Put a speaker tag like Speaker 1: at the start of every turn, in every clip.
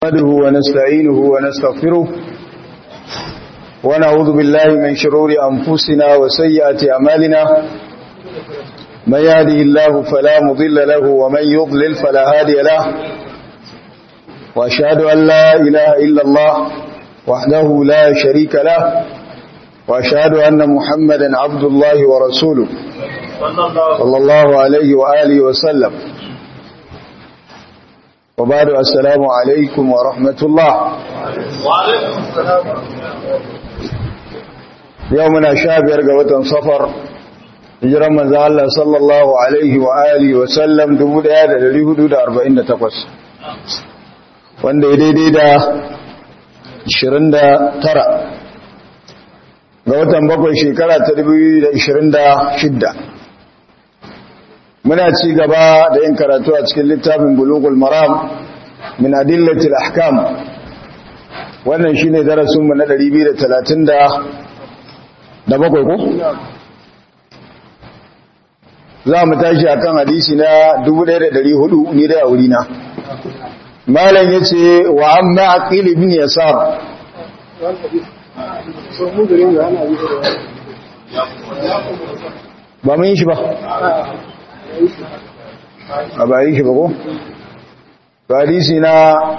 Speaker 1: نحمده ونستعينه ونستغفره ونعوذ بالله من شرور أنفسنا وسيئات أمالنا من يهده الله فلا مضل له ومن يضلل فلا هادي له وأشهد أن لا إله إلا الله وحده لا شريك له وأشهد أن محمدا عبد الله ورسوله صلى الله عليه وآله وسلم وبعد السلام عليكم ورحمة الله
Speaker 2: وعليكم السلام
Speaker 1: يومنا شابير قوة صفر hijiran manzo Allah sallallahu alaihi wa alihi wa sallam 1448 wanda ya daidai da 29 ga watan bakwai shekara ta 2026 muna ci gaba da yin karatu a cikin littafin bulugul maram min adillatil ahkam wannan shine darasinmu na 237 ko za mu tashi akan hadisi na 1400 ni da wuri na malam yace wa amma aqil ibn yasar ba mun yi shi ba a ba yi shi ba ko hadisi na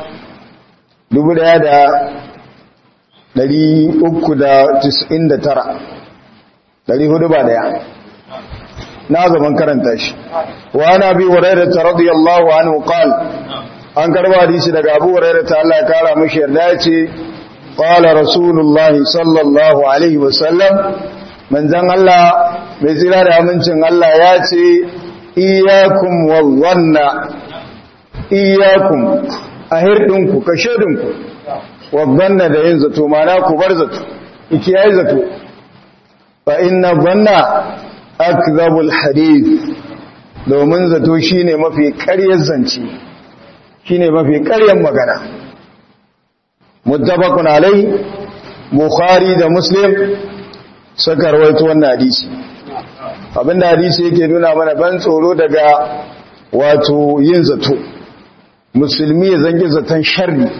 Speaker 1: 1399 400 ba daya na gaban karanta shi wa ana bi hurairah radiyallahu anhu qala an karba hadisi daga Abu Hurairah ta Allah ya kara mishi yarda yace qala rasulullah sallallahu alaihi wasallam manzon Allah mai tsira da amincin Allah ya ce iyyakum wallanna iyyakum ahirdinku kashedinku wadanna da yin zato mana ku bar zato ikiyayi zato fa inna dhanna akzabul hadith domin zato shine mafi ƙaryar zance shine mafi ƙaryar magana muttafaqun alai bukhari da muslim suka rawaito wannan hadisi abinda hadisi yake nuna mana ban tsoro daga wato yin zato musulmi ya zangi zaton sharri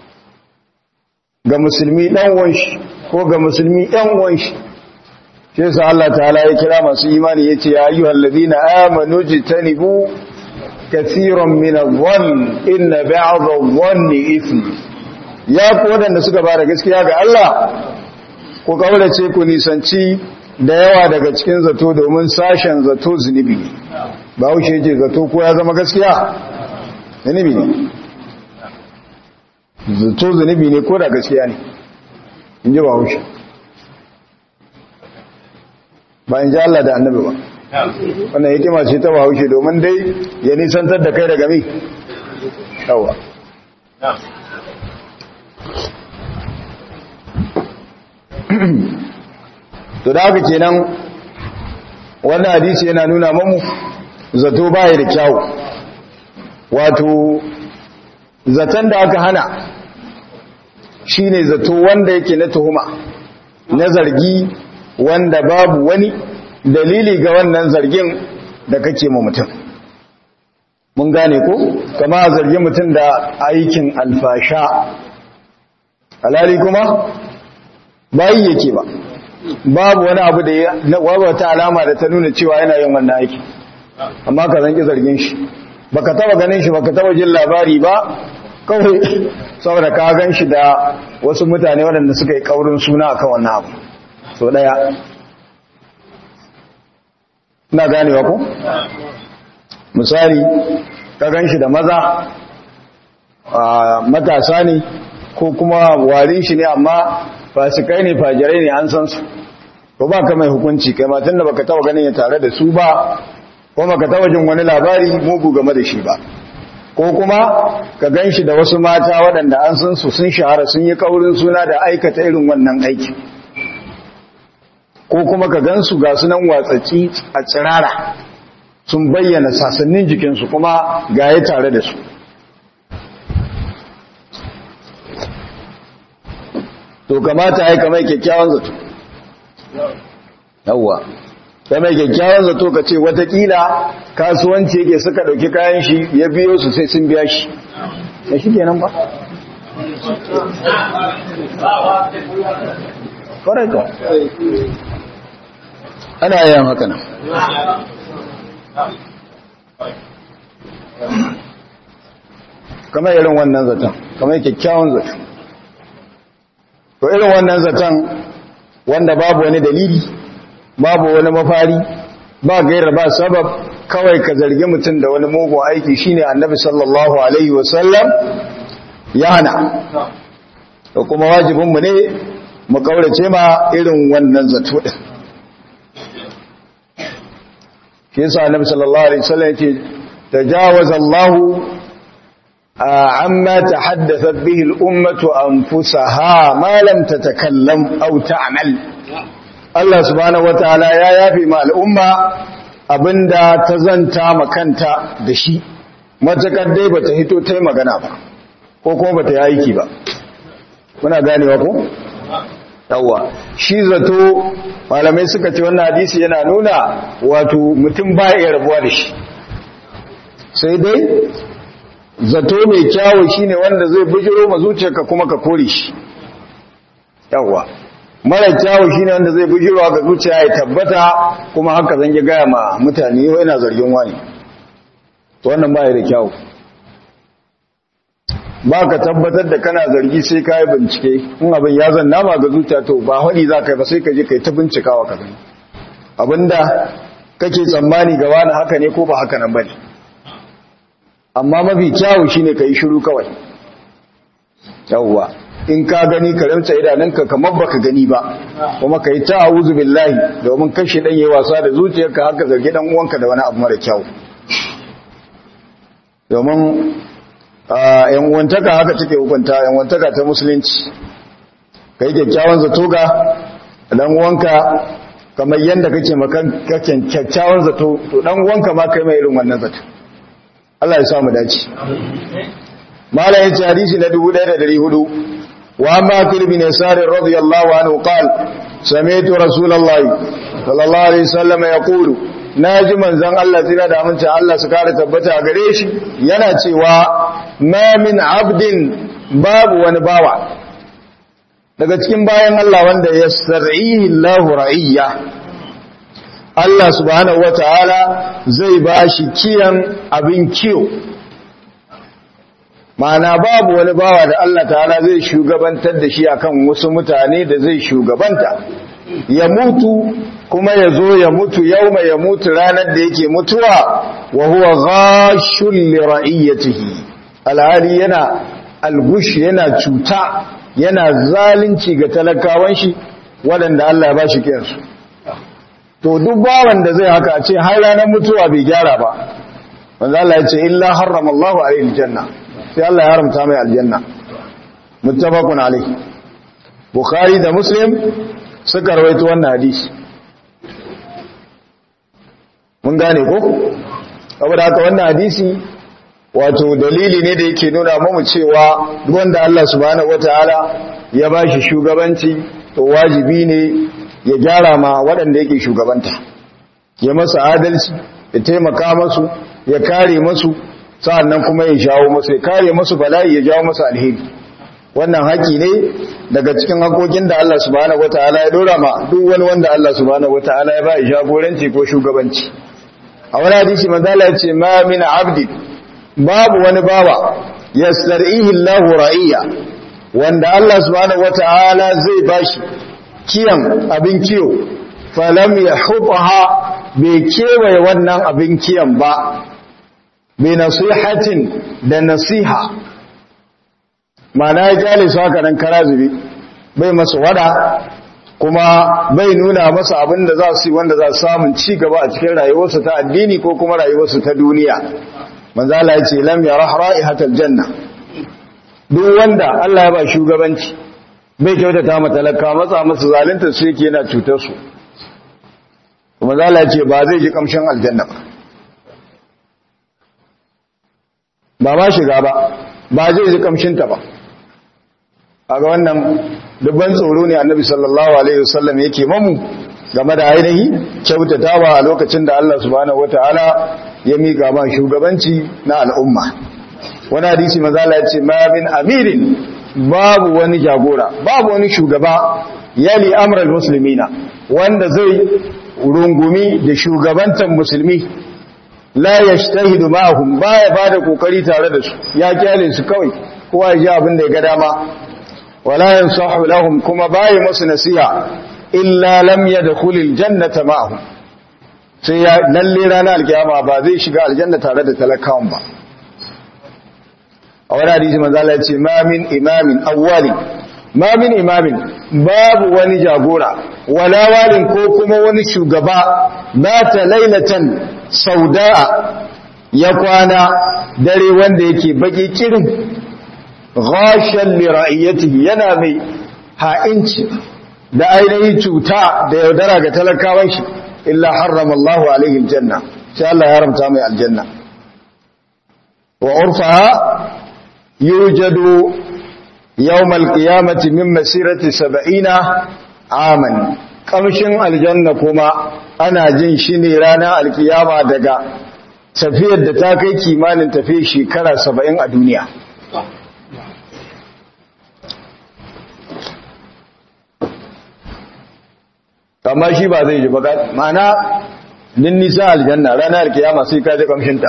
Speaker 1: ga musulmi dan wanshi ko ga musulmi ɗan wanshi shi yasa Allah ta'ala ya kira masu imani yace ya ayyuhal ladina amanu jitanibu kaseeran min adh-dhann inna ba'd adh-dhanni ithm ya ku wadanda suka bada gaskiya ga Allah ku kaurace ku nisanci da yawa daga cikin zato domin sashen zato zunubi ba wuce yake zato ko ya zama gaskiya zunubi ne zato zunubi ne ko da gaskiya ne in ji ba wuce ba in ji Allah da annabi ba wannan hikima ce ta bahaushe domin dai ya nisantar da kai daga mi yawa to da haka kenan wannan hadisi yana nuna mamu zato baya da kyawu wato zaton da aka hana shine zato wanda yake na tuhuma na zargi wanda babu wani dalili ga wannan zargin da kake ma mutum mun gane ko kama zargi mutum da aikin alfasha alali kuma bayi yake ba babu wani abu da ya wata alama da ta nuna cewa yana yin wannan aiki amma ka zanki zargin shi baka taba ganin shi baka taba jin labari ba kawai saboda ka gan shi da wasu mutane waɗanda suka yi kaurin suna akan wannan abu so daya na ganewa ko misali ka gan shi da maza matasa ne ko kuma warin shi ne amma fasikai ne fajirai ne an san su ko ba ka mai hukunci kai matan da baka taba ganin ya tare da su ba ko baka taba jin wani labari mugu game da shi ba ko kuma ka gan shi da wasu mata waɗanda an san su sun shahara sun yi kaurin suna da aikata irin wannan aiki ko kuma ka gansu ga sunan watsacci a tsirara sun bayyana sasannin jikinsu kuma gaye tare da su to kamata ya kamar kyakkyawan zato yawwa ta mai kyakkyawan zato ka ce watakila kasuwanci yake suka dauki kayan shi ya biyo su sai sun biya shi da shi kenan ba ƙwararka ana yin haka nan kamar irin wannan zaton kamar kyakkyawan zaton to irin wannan zaton wanda babu wani dalili babu wani mafari ba gaira ba sabab kawai ka zargi mutum da wani mugun aiki shine annabi sallallahu alaihi wasallam ya hana da kuma wajibinmu ne mu kaurace ma irin wannan zato din shi yasa annabi sallallahu alaihi wasallam yake tajawaza Allah amma tahaddathat bihi al-ummatu anfusaha ma lam tatakallam aw ta'mal Allah subhanahu wataala ya yafi ma al'umma abinda ta zanta makanta da shi matakar dai bata hito ta yi magana ba ko kuma bata yi aiki ba muna ganewa ko yawa shi zato malamai suka ce wannan hadisi yana nuna wato mutum ba ya rabuwa da shi sai dai zato mai kyawu shine wanda zai bujiro ma zuciyarka kuma ka kore shi yawa mara kyawu shine wanda zai bujiro ga zuciya ya tabbata kuma haka zan yi gaya ma mutane yau yana zargin wani to wannan ba ya da kyawu ba ka tabbatar da kana zargi sai ka yi bincike in abin ya zanna ma ga zuciya to ba haɗi za ka yi ba sai ka je ka yi ta bincikawa ka gani abinda kake tsammani ga wani haka ne ko ba haka nan ba ne amma mafi kyawu shi ne ka yi shiru kawai yawwa in ka gani ka ramta idanunka kamar baka gani ba kuma ka yi ta a'udhu billahi domin kashe dan yayi wasa da zuciyarka haka zargi dan uwanka da wani abu mara kyau domin yan uwantaka haka take hukunta yan uwantaka ta musulunci kai kyakkyawan zato ga dan uwanka kamar yanda kake makan kake kyakkyawan zato to dan uwanka ma kai mai irin wannan zato Allah ya sa mu dace malai yace hadisi na 1400 wa ma fil bin yasar radiyallahu anhu qala sami'tu rasulullahi sallallahu alaihi wasallam yaqulu naji manzon Allah tira da amince Allah su kare tabbata gare shi yana cewa ma min abdin babu wani bawa daga cikin bayan Allah wanda yastar'ihi Allahu ra'iyya Allah subhanahu wata'ala zai bashi kiyan abin kiyo ma'ana babu wani bawa da Allah ta'ala zai shugabantar da shi akan wasu mutane da zai shugabanta ya mutu kuma ya zo ya mutu yau mai ya mutu ranar da yake mutuwa wa huwa ghashul li ra'iyatihi alhali yana algush yana cuta yana zalunci ga talakawan shi waɗanda Allah ya bashi kiyansu to duk bawan da zai haka a ce har ranar mutuwa bai gyara ba wanda Allah ya ce illa harrama Allahu alaihi aljanna sai Allah ya haramta mai aljanna muttafaqun alaihi bukhari da muslim suka rawaito wannan hadisi mun gane ko saboda haka wannan hadisi wato dalili ne da yake nuna mamu cewa duk wanda Allah subhanahu wataala ya bashi shugabanci to wajibi ne ya gyara ma waɗanda yake shugabanta ya masa adalci ya taimaka masu ya kare masu sa'annan kuma ya jawo masu ya kare masu bala'i ya jawo masu alheri wannan haƙi ne daga cikin haƙoƙin da Allah subhanahu wataala ya dora ma duk wani wanda Allah subhanahu wataala ya ba ya jagoranci ko shugabanci a wani hadisi manzala ya ce ma min abdi babu wani bawa yastar'ihi Allahu ra'iyya wanda Allah subhanahu wataala zai bashi kiyan abin kiyo falam yahutaha bai kewaye wannan abin kiyan ba bi nasihatin da nasiha mana ya kyale su haka nan kara zube bai masu wada kuma bai nuna masa abin da za su yi wanda za su samun ci gaba a cikin rayuwarsu ta addini ko kuma rayuwarsu ta duniya manzala ya ce lam ya ra'ihatal janna duk wanda Allah ya ba shugabanci bai kyautata ma talaka matsa masa zalunta su yake yana cutar su manzala ya ce ba zai ji kamshin aljanna ba ba ma shiga ba ba zai ji kamshinta ba a ga wannan dubban tsoro ne annabi sallallahu alaihi wasallam yake mamu game da ainihi kyautatawa a lokacin da Allah subhanahu wataala ya miƙa ma shugabanci na al'umma wani hadisi mazala ya ce ma min amirin babu wani jagora babu wani shugaba yali amral muslimina wanda zai rungumi da shugabantan musulmi la yashtahidu ma'ahum baya bada kokari tare da su ya kyale su kawai kowa ya ji abin da ya ga dama wala yansahu lahum kuma baya musu nasiha illa lam yadkhulil jannata ma'ahum sai ya lalle ranar alkiyama ba zai shiga aljanna tare da talakawan ba a wani hadisi manzo Allah ya ce ma min imamin awwali ma min imamin babu wani jagora wala walin ko kuma wani shugaba mata lailatan sauda'a ya kwana dare wanda yake baki kirin ghashan li ra'iyatihi yana mai ha'inci da ainihin cuta da yaudara ga talakawan shi illa harrama Allahu alaihi aljanna sai Allah ya haramta mai aljanna wa urfaha yujadu yawm alqiyamati min masirati 70 aman kamshin aljanna kuma ana jin shi ne ranar alkiyama daga tafiyar da ta kai kimanin tafiye shekara 70 a duniya amma shi ba zai ji ba mana nin nisa aljanna ranar kiyama sai ka ji kamshinta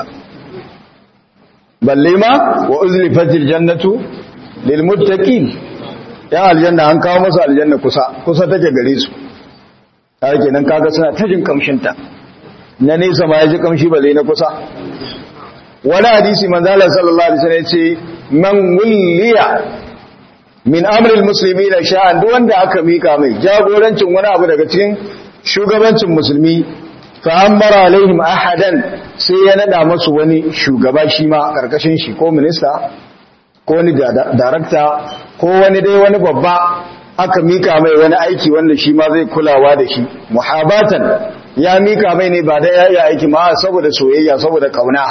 Speaker 1: balle ma wa uzlifatil jannatu lil muttaqin ya aljanna an kawo masa aljanna kusa kusa take gare su har kenan kaga suna ta jin kamshinta na nesa ma ya ji kamshi balle na kusa wani hadisi manzo Allah sallallahu alaihi wasallam ya ce man wulliya min amril musulmi da sha'an duk wanda aka mika mai jagorancin wani abu daga cikin shugabancin musulmi fa amara alaihim ahadan sai ya nada masu wani shugaba shi ma karkashin shi ko minista ko wani darakta ko wani dai wani babba aka mika mai wani aiki wanda shi ma zai kulawa da shi muhabatan ya mika mai ne ba da ya yi aiki ma saboda soyayya saboda kauna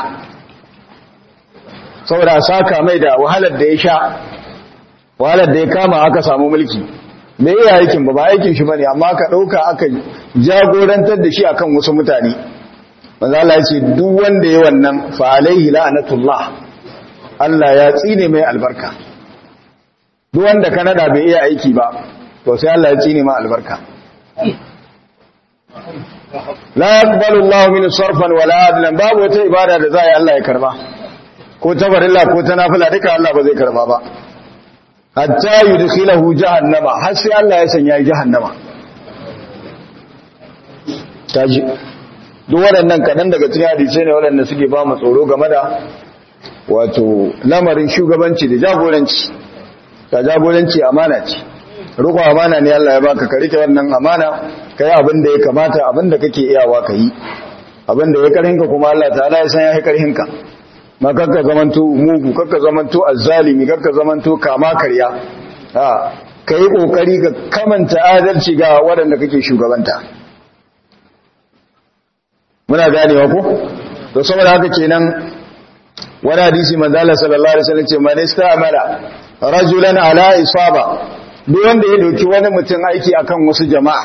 Speaker 1: saboda saka mai da wahalar da ya sha wahalar da ya kama aka samu mulki bai iya aikin ba ba aikin shi bane amma aka dauka aka jagorantar da shi akan wasu mutane manzo Allah ya ce duk wanda ya wannan fa alaihi la'natullah Allah ya tsine mai albarka duk wanda ka nada bai iya aiki ba to sai Allah ya tsine mai albarka la yaqbalu Allah min sarfan wala adlan babu wata ibada da za a yi Allah ya karba ko ta barilla ko ta nafila duka Allah ba zai karba ba hatta yudkhilahu jahannama har sai Allah ya sanya jahannama taji duk waɗannan kadan daga cikin hadisi ne waɗanda suke ba mu tsoro game da wato lamarin shugabanci da jagoranci ta jagoranci amana ce riko amana ne Allah ya baka ka rike wannan amana kai abin da ya kamata abin da kake iyawa ka yi abin da ya karhinka kuma Allah ta'ala ya san ya yi karhinka ma kakka zamanto mugu kakka zamanto azzalimi kakka zamanto kama karya ha kai kokari ka kamanta adalci ga waɗanda kake shugabanta muna ganewa ko to saboda haka kenan wani hadisi manzo Allah sallallahu alaihi wasallam ce man istamala rajulan ala isaba duk wanda ya dauki wani mutum aiki akan wasu jama'a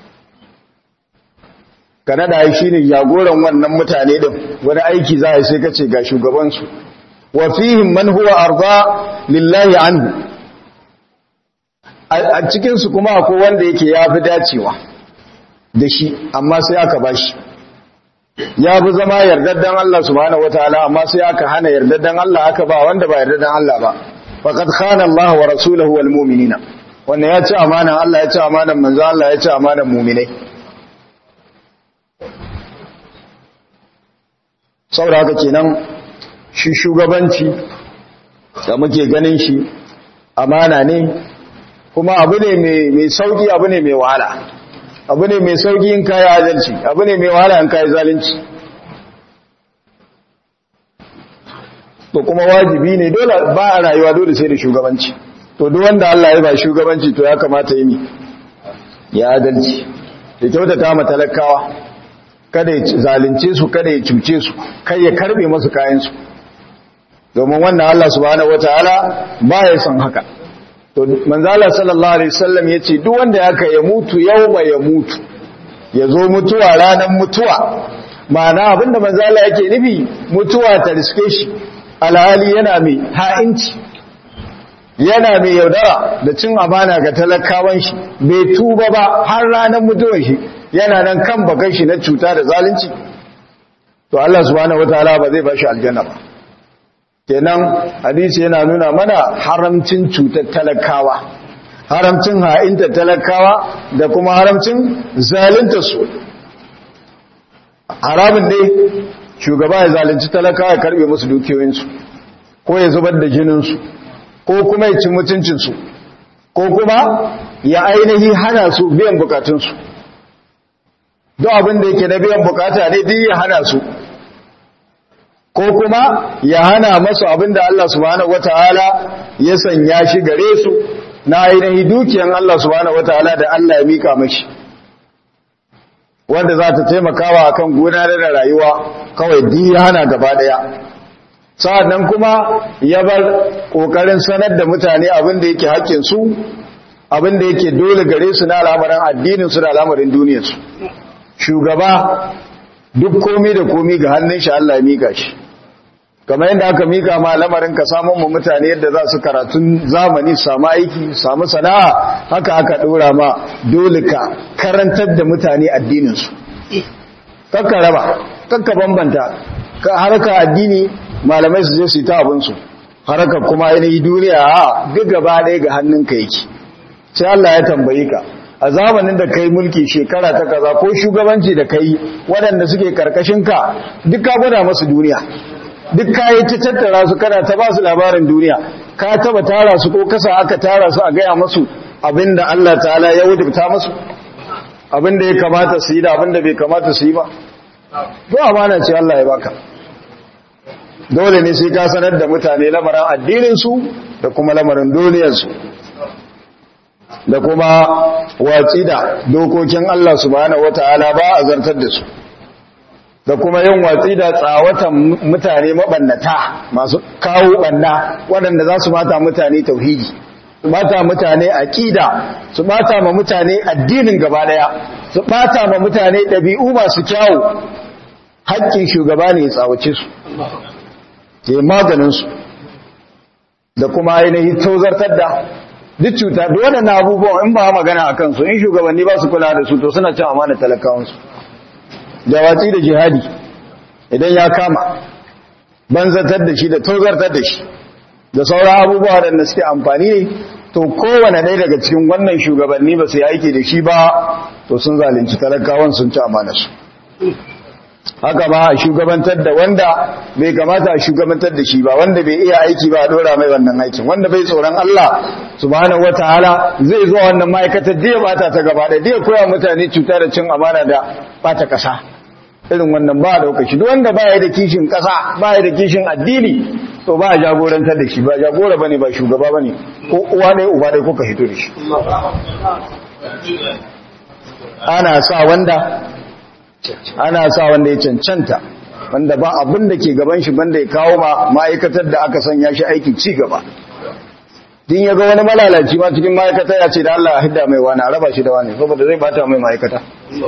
Speaker 1: kana da shi ne jagoran wannan mutane din wani aiki za a sai kace ga shugabansu wa fihim man huwa arda lillahi anhu a cikin su kuma akwai wanda yake yafi dacewa da shi amma sai aka bashi ya bi zama yardaddan Allah subhanahu wataala amma sai aka hana yardaddan Allah aka ba wanda ba yardaddan Allah ba faqad khana Allah wa rasuluhu wal mu'minina wannan ya ci amanan Allah ya ci amanan manzo Allah ya ci amanan mu'minai saboda haka kenan shi shugabanci da muke ganin shi amana ne kuma abu ne mai sauki abu ne mai wahala abu ne mai sauki in kayi adalci abu ne mai wahala in kayi zalunci to kuma wajibi ne dole ba a rayuwa dole sai da shugabanci to duk wanda Allah ya ba shugabanci to ya kamata yi ya adalci da kyautata ma talakawa kada ya zalunce su kada ya cuce su kai ya karbe masu kayansu domin wannan Allah subhanahu wataala ba ya son haka to manzala sallallahu alaihi wasallam yace duk wanda yaka ya mutu yauma ya mutu ya zo mutuwa ranar mutuwa ma'ana abinda manzala yake nufi mutuwa ta riske shi alhali yana mai ha'inci yana mai yaudara da cin amana ga talakawan shi bai tuba ba har ranar mutuwar shi yana nan kan bakan shi na cuta da zalunci to Allah subhanahu wataala ba zai bashi aljanna ba kenan hadisi yana nuna mana haramcin cutar talakawa haramcin ha'inta talakawa da kuma haramcin zalunta su haramun dai shugaba ya zalunci talakawa ya karbe musu dukiyoyinsu ko ya zubar da jininsu ko kuma ya ci mutuncinsu ko kuma ya ainihi hana su biyan bukatunsu duk abin da yake na biyan bukata ne duk ya hana su ko kuma ya hana masu abin da Allah subhanahu wataala ya sanya shi gare su na ainihi dukiyan Allah subhanahu wataala da Allah ya mika mashi wanda za ta taimakawa akan gudanar da rayuwa kawai duk ya hana gaba daya sa'annan kuma ya bar kokarin sanar da mutane abin da yake hakkin su abin da yake dole gare su na al'amarin addinin su da al'amarin duniyar su shugaba duk komi da komi ga hannun shi Allah ya mika shi kamar yadda aka mika ma lamarin ka samun mu mutane yadda za su karatun zamani samu aiki samu sana'a haka aka dora ma dole ka karantar da mutane addinin su kakka raba kakka bambanta ka harka addini malamai su je su yi ta abinsu harkar kuma yanayi duniya a duk gaba ɗaya ga hannunka yake sai Allah ya tambayi ka a zamanin da kai mulki shekara ta kaza ko shugabanci da kai waɗanda suke karkashin ka duk ka gwada masu duniya duk ka yi ta tattara su kana ta ba su labarin duniya ka taba tara su ko kasa aka tara su a gaya masu abinda Allah ta'ala ya wajibta masu abinda ya kamata su yi da abinda bai kamata su yi ba to amana ce Allah ya baka dole ne sai ka sanar da mutane lamarin addininsu da kuma lamarin duniyarsu da kuma watsi da dokokin Allah subhanahu wata'ala ba a zartar da su da kuma yin watsi da tsawatan mutane mabannata masu kawo banna waɗanda za su mata mutane tauhidi su bata mutane aqida su bata ma mutane addinin gaba daya su bata ma mutane ɗabi'u masu kyawu haƙƙin shugaba ne ya tsawace su ke maganinsu da kuma ainihin tozartar da duk cuta da waɗannan abubuwan in ba magana a kansu in shugabanni ba su kula da su to suna cin amana talakawansu da watsi da jihadi idan ya kama banzatar da shi da tozartar da shi da sauran abubuwa waɗanda suke amfani ne to kowane ɗaya daga cikin wannan shugabanni ba su yi aiki da shi ba to sun zalunci talakawan sun ci amanarsu haka ba a shugabantar da wanda bai kamata a shugabantar da shi ba wanda bai iya aiki ba a dora mai wannan aikin wanda bai tsoron Allah subhanahu wataala zai zo wannan ma'aikatar da ya bata ta gaba da ya koya mutane cuta da cin amana da bata kasa irin wannan ba da shi duk wanda baya da kishin kasa baya da kishin addini to ba jagorantar da shi ba jagora bane ba shugaba bane ko uwa ne uba dai kuka hito da shi ana sa wanda ana sa wanda ya cancanta wanda ba abin da ke gaban shi banda ya kawo ma ma'aikatar da aka sanya shi aikin ci gaba din ya ga wani malalaci ma cikin ma'aikata ya ce da Allah a hidda mai wani a raba shi da wani saboda zai bata mai ma'aikata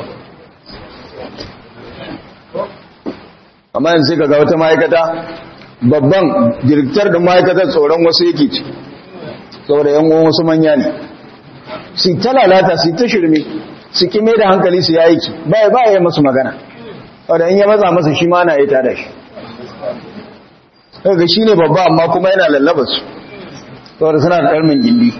Speaker 1: amma yanzu ka ga wata ma'aikata babban direktar da ma'aikatar tsoron wasu yake ci saboda yan uwan wasu manya ne su ta lalata su ta shirme su kime da hankali su ya aiki ba ba ya masu magana wadda in ya maza masa shi ma na ya tada shi daga shi ne babba amma kuma yana lallaba su saboda suna da ɗarmin gindi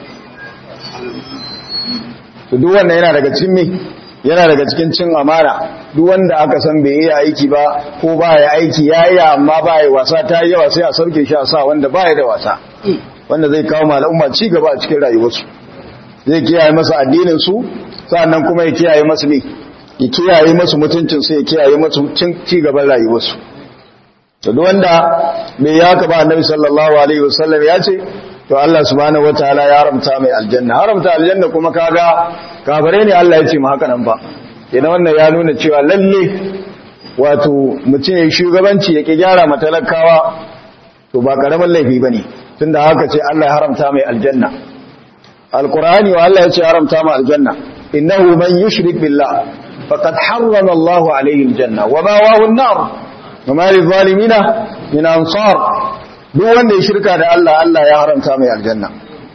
Speaker 1: su duk wanda yana daga cikin me yana daga cikin cin amara duk wanda aka san bai iya aiki ba ko ba ya aiki ya yi amma ba ya wasa ta yi yawa sai a sauke shi a sa wanda ba ya da wasa wanda zai kawo ma al'umma ci gaba a cikin rayuwarsu zai kiyaye masa addinin su sannan kuma ya kiyaye masu ne ya kiyaye masu mutuncin sai ya kiyaye masu ci gaban rayuwarsu to duk wanda bai ya haka ba annabi sallallahu alaihi wasallam ya ce to Allah subhanahu wataala ya haramta mai aljanna haramta aljanna kuma kaga kafare ne Allah ya ce mu haka nan ba idan wannan ya nuna cewa lalle wato mutum ya shugabanci ya ki gyara matalakawa to ba karamin laifi bane tunda haka ce Allah ya haramta mai aljanna alqur'ani wa Allah ya ce haramta mai aljanna innahu man yushrik billah faqad harrama Allah alayhi aljanna wa mawahu an-nar wa ma lidh-dhalimina min ansar duk wanda ya shirka da Allah Allah ya haramta mai aljanna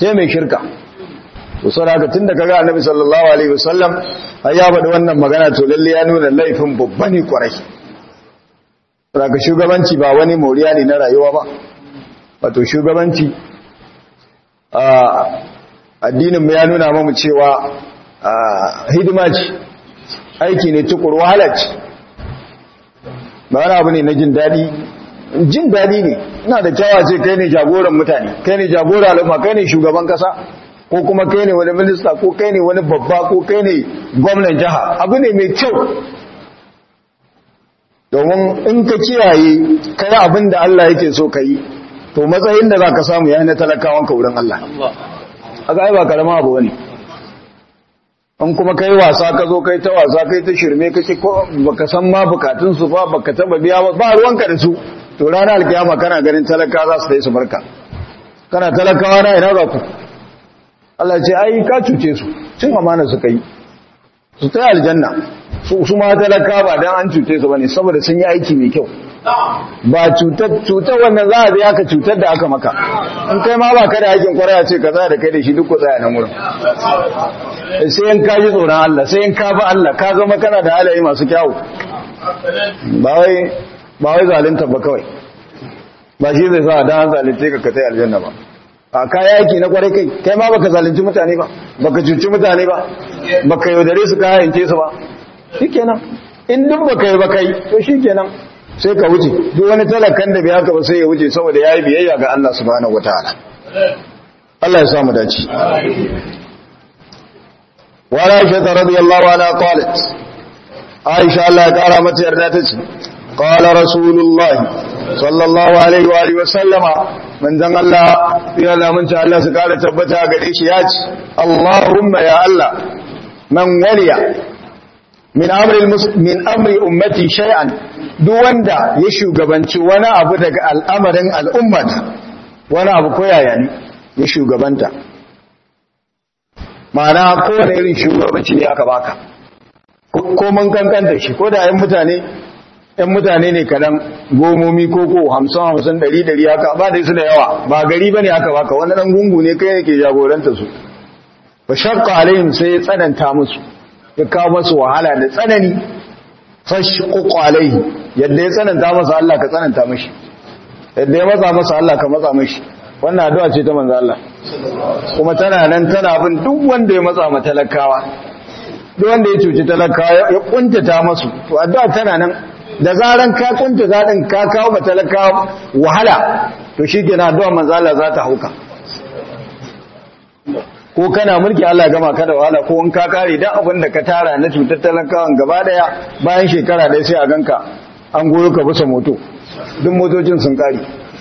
Speaker 1: sai mai shirka to saboda tun da kaga annabi sallallahu alaihi wasallam ai ya faɗi wannan magana to lalle ya nuna laifin babba ne kwarai saboda shugabanci ba wani moriya ne na rayuwa ba wato shugabanci a addinin mu ya nuna mamu cewa hidima ce aiki ne tukur wahala ce ba wani abu ne na jin daɗi jin daɗi ne ina da kyawa ce kai ne jagoran mutane kai ne jagoran al'umma kai ne shugaban kasa ko kuma kai ne wani minista ko kai ne wani babba ko kai ne gwamnan jiha abu ne mai kyau domin in ka kiyaye kai abin da Allah yake so ka yi to matsayin da za ka samu ya na talakawan ka wurin Allah a ga ba karama abu wani in kuma kai wasa ka zo kai ta wasa kai ta shirme kake ko baka san ma bukatun su ba baka taba biya ba ba ruwanka da su to ranar alkiyama kana ganin talaka za su dai su barka kana talakawa na ina za ku Allah ce ai ka cuce su cin amana su kai su ta aljanna su su ma talaka ba dan an cuce su bane saboda sun yi aiki mai kyau ba cutar cutar wannan za a biya ka cutar da aka maka in kai ma ba ka da aikin kwaraya ce ka za da kai da shi duk ku tsaya nan wurin sai in ka ji tsoron Allah sai in ka bi Allah ka zama kana da halaye masu kyawu ba wai ba wai zalunta ba kawai ba shi zai sa dan zalunce ka ka tai aljanna ba a kaya yaki na kwarai kai kai ma baka zalunci mutane ba baka cuci mutane ba baka yaudare su kaya yanke su ba shikenan in duk baka yi ba kai to shikenan sai ka wuce duk wani talakan da bai haka ba sai ya wuce saboda yayi biyayya ga Allah subhanahu wataala Allah ya sa mu dace wa Aisha radiyallahu anha qalat Aisha Allah ya kara mata yarda tace qala rasulullah sallallahu alaihi wa alihi wa sallama manzon Allah ya lamunta Allah su kara tabbata gare shi ya ce Allahumma ya Allah man waliya min amri min amri ummati shay'an duk wanda ya shugabanci wani abu daga al'amarin al'ummata wani abu koyaya ne ya shugabanta ma'ana kowane irin shugabanci ne aka baka ko mun kankanta shi ko da yan mutane yan mutane ne kadan gomomi ko ko hamsin hamsin ɗari ɗari haka ba da su da yawa ba gari ba ne aka baka wani ɗan gungu ne kai yake jagoranta su ba shakka alaihim sai ya tsananta musu ya kawo masu wahala da tsanani fashquq alaihi yadda ya tsananta masa Allah ka tsananta mashi yadda ya matsa masa Allah ka matsa mashi wannan addu'a ce ta manzo Allah kuma tana nan tana bin duk wanda ya matsa ma talakawa duk wanda ya cuci talakawa ya kuntata masu to addu'a tana nan da zaran ka kuntata din ka kawo ma talakawa wahala to shikenan addu'a manzo Allah za ta hauka ko kana mulki Allah gama ka da wahala ko in ka kare dan abin da ka tara na cutar talakawan gaba daya bayan shekara ɗaya sai a ganka an goyo ka bisa moto duk motocin sun kare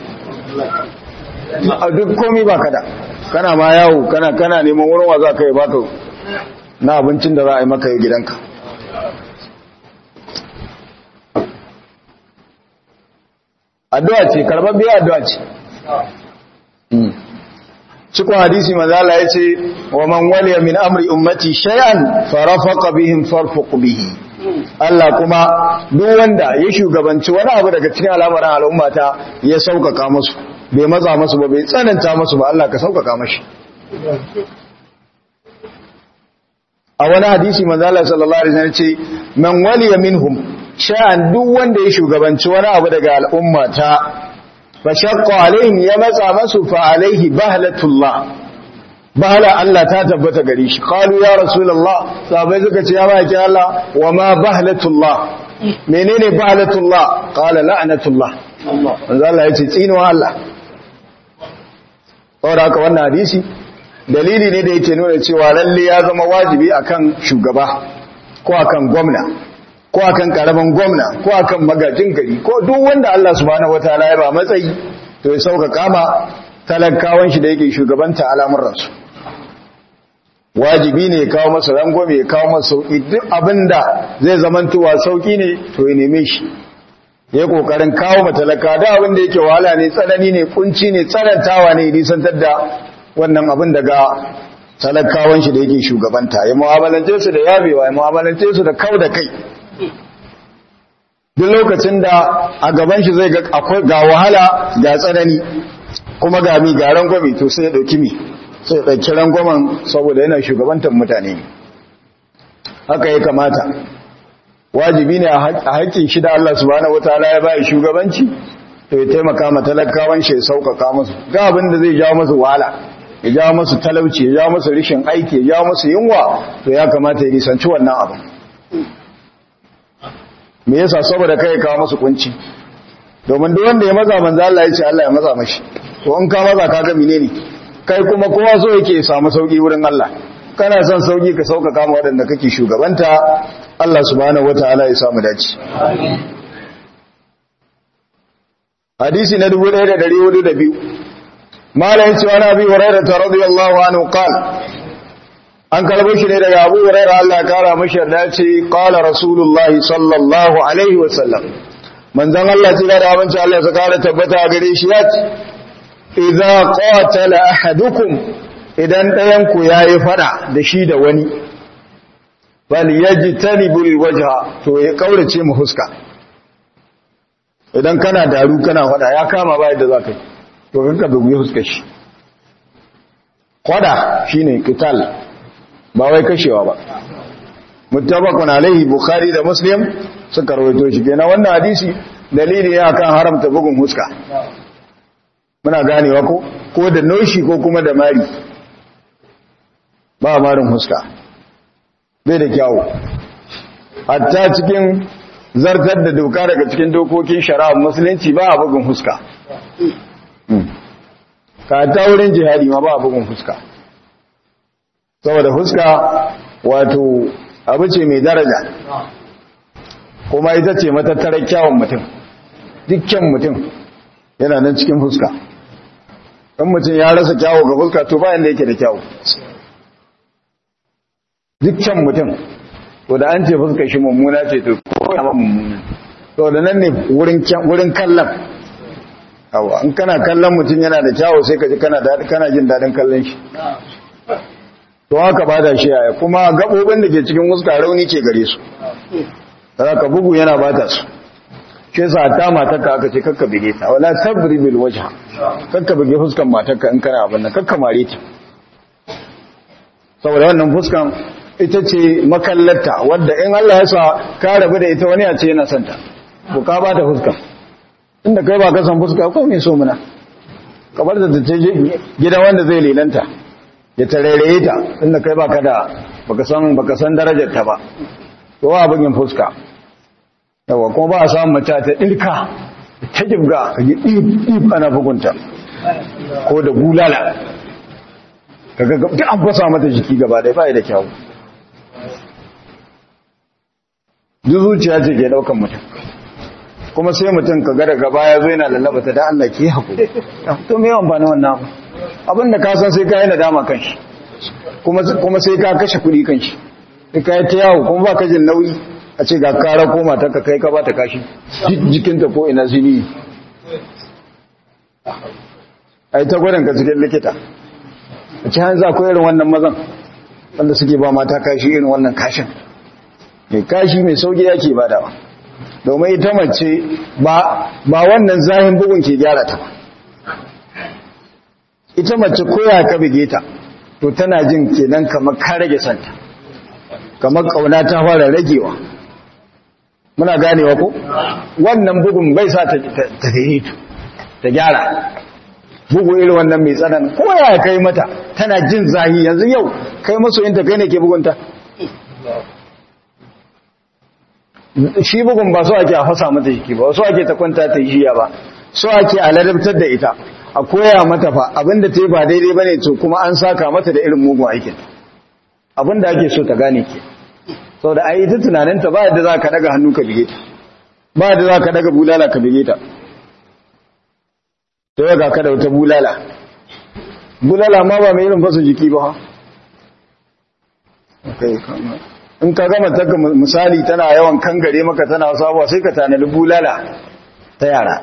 Speaker 1: a duk komai ba kada kana ma yawo kana kana neman wurin wa za ka yi baka na abincin da za a yi maka gidanka addu'a ce karɓar biya addu'a ce cikin hadisi manzala ya ce wa man waliya min amri ummati shay'an farafaqa bihim farfuq bihi Allah kuma duk wanda ya shugabanci wani abu daga cikin al'amuran al'ummata ya sauƙaƙa musu bai matsa musu ba bai tsananta musu ba Allah ka sauƙaƙa mashi a wani hadisi manzala sallallahu alaihi wasallam ce man waliya minhum shay'an duk wanda ya shugabanci wani abu daga al'ummata fashakka alaihim ya matsa masu fa alaihi bahlatullah bahla Allah ta tabbata gare shi qalu ya rasulullah sahabbai suka ce ya baki Allah wa ma bahlatullah menene bahlatullah qala la'natullah manzo Allah yace tsinuwa Allah saboda haka wannan hadisi dalili ne da yake nuna cewa lalle ya zama wajibi akan shugaba ko akan gwamna ko akan karamin gwamna ko akan magajin gari ko duk wanda Allah subhanahu wataala ya ba matsayi to ya sauka kama talakawan shi da yake shugabanta al'amuransu wajibi ne ya kawo masa rangwame ya kawo masa sauki duk abinda zai zamantowa sauki ne to ya neme shi ya kokarin kawo matalaka da abin da yake wahala ne tsanani ne kunci ne tsanantawa ne nisantar da wannan abin daga talakawan shi da yake shugabanta ya mu'amalance su da yabewa ya mu'amalance su da kau da kai duk lokacin da a gaban shi zai ga wahala ga tsanani kuma ga mi ga rangwame to sai ya dauki mi sai ɗauki rangwamen saboda yana shugabantar mutane haka ya kamata wajibi ne a haƙƙin shi da Allah subhanahu wataala ya bai shugabanci to ya taimaka ma talakawan shi ya sauƙaƙa musu ga abin da zai jawo musu wahala ya jawo musu talauci ya jawo musu rishin aiki ya jawo musu yunwa to ya kamata ya nisanci wannan abin me yasa saboda kai kawo musu kunci domin duk wanda ya maza manzo Allah ya ce Allah ya maza mashi to in ka maza ka ga menene kai kuma kowa so yake ya samu sauki wurin Allah kana son sauki ka sauƙaƙa ma waɗanda kake shugabanta Allah subhanahu wataala ya samu dace hadisi na 1402 malayin cewa na bi hurairah radiyallahu anhu qala an kalbo shi ne daga Abu Hurairah Allah ya kara mashi yarda ce qala rasulullahi sallallahu alaihi wasallam manzon Allah ce da abinci Allah ya kara tabbata gare shi ya ce idza qatala ahadukum idan ɗayan ku yayi fada da shi da wani bal yajtanibul wajha to ya kaurace mu huska idan kana daru kana fada ya kama ba yadda zaka yi to kanka bugi huskar shi fada shine qital ba wai kashewa ba muttafaqun alaihi bukhari da muslim suka rawaito shi kenan wannan hadisi dalili ne akan haramta bugun huska muna ganewa ko ko da noshi ko kuma da mari ba marin huska bai da kyawu hatta cikin zartar da doka daga cikin dokokin shari'a musulunci ba a bugun huska ka ta wurin jihadi ma ba a bugun huska saboda fuska wato abu ce mai daraja kuma ita ce matattarar kyawun mutum dukkan mutum yana nan cikin fuska ɗan mutum ya rasa kyawu ga fuska to bayan da yake da kyawu dukkan mutum to da an ce fuska shi mummuna ce to ko ya mummuna to da nan ne wurin kallon awa in kana kallon mutum yana da kyawu sai ka ji kana jin daɗin kallon shi to haka ba da shi yaya kuma gaɓoɓin da ke cikin wuska rauni ke gare su ka bugu yana bata su shi sa ta matarka aka ce kakka bige ta wala tabri bil wajha kakka bige fuskan matarka in kana abin nan kakka mare ta saboda wannan fuskan ita ce makallarta wadda in Allah ya sa ka rabu da ita wani ya ce yana santa ko ka ba ta fuskan inda kai ba ka san fuska ko me so muna kamar da ta gida wanda zai lelanta ya tarairaye ta inda kai baka da baka san baka san darajar ta ba to wa bugin fuska yawa kuma ba a samu mace ta dirka ta jibga ka ji dip dip ana bugunta ko da bulala kaga duk an fasa mata jiki gaba ɗaya ba da kyau duk zuciya ce ke daukan mutum kuma sai mutum ka ga daga baya zo yana lallaba ta da Allah ke hakuri to me yawan bani wannan abu abinda ka san sai ka yi nadama kan shi kuma sai ka kashe kuɗi kan shi sai ka yi ta yawo kuma ba ka jin nauyi a ce ga kara koma ta ka kai ka ba ta kashi jikinta ko ina zini a yi ta gwadon ka cikin likita a ci hanzu akwai irin wannan mazan wanda suke ba mata kashi irin wannan kashin mai kashi mai sauki yake badawa domin ita mace ba wannan zahin bugun ke gyara ta ba ita mace koya ka bige ta to tana jin kenan kamar ka rage santa kamar kauna ta fara ragewa muna ganewa ko wannan bugun bai sa ta tahitu ta gyara bugu irin wannan mai tsanan koya kai mata tana jin zahi yanzu yau kai masoyinta kai ne ke bugunta shi bugun ba so ake a fasa mata jiki ba so ake ta kwanta ta yi ba so ake a ladabtar da ita a koya mata fa abinda ta yi ba daidai bane to kuma an saka mata da irin mugun aikin abinda ake so ta gane ke sau da ayi ta tunaninta ba yadda za ka daga hannu ka bige ta ba yadda za ka daga bulala ka bige ta ta yaga ka da wata bulala bulala ma ba mai irin fasa jiki ba in ka gama ta misali tana yawan kangare maka tana sabuwa sai ka tanadi bulala ta yara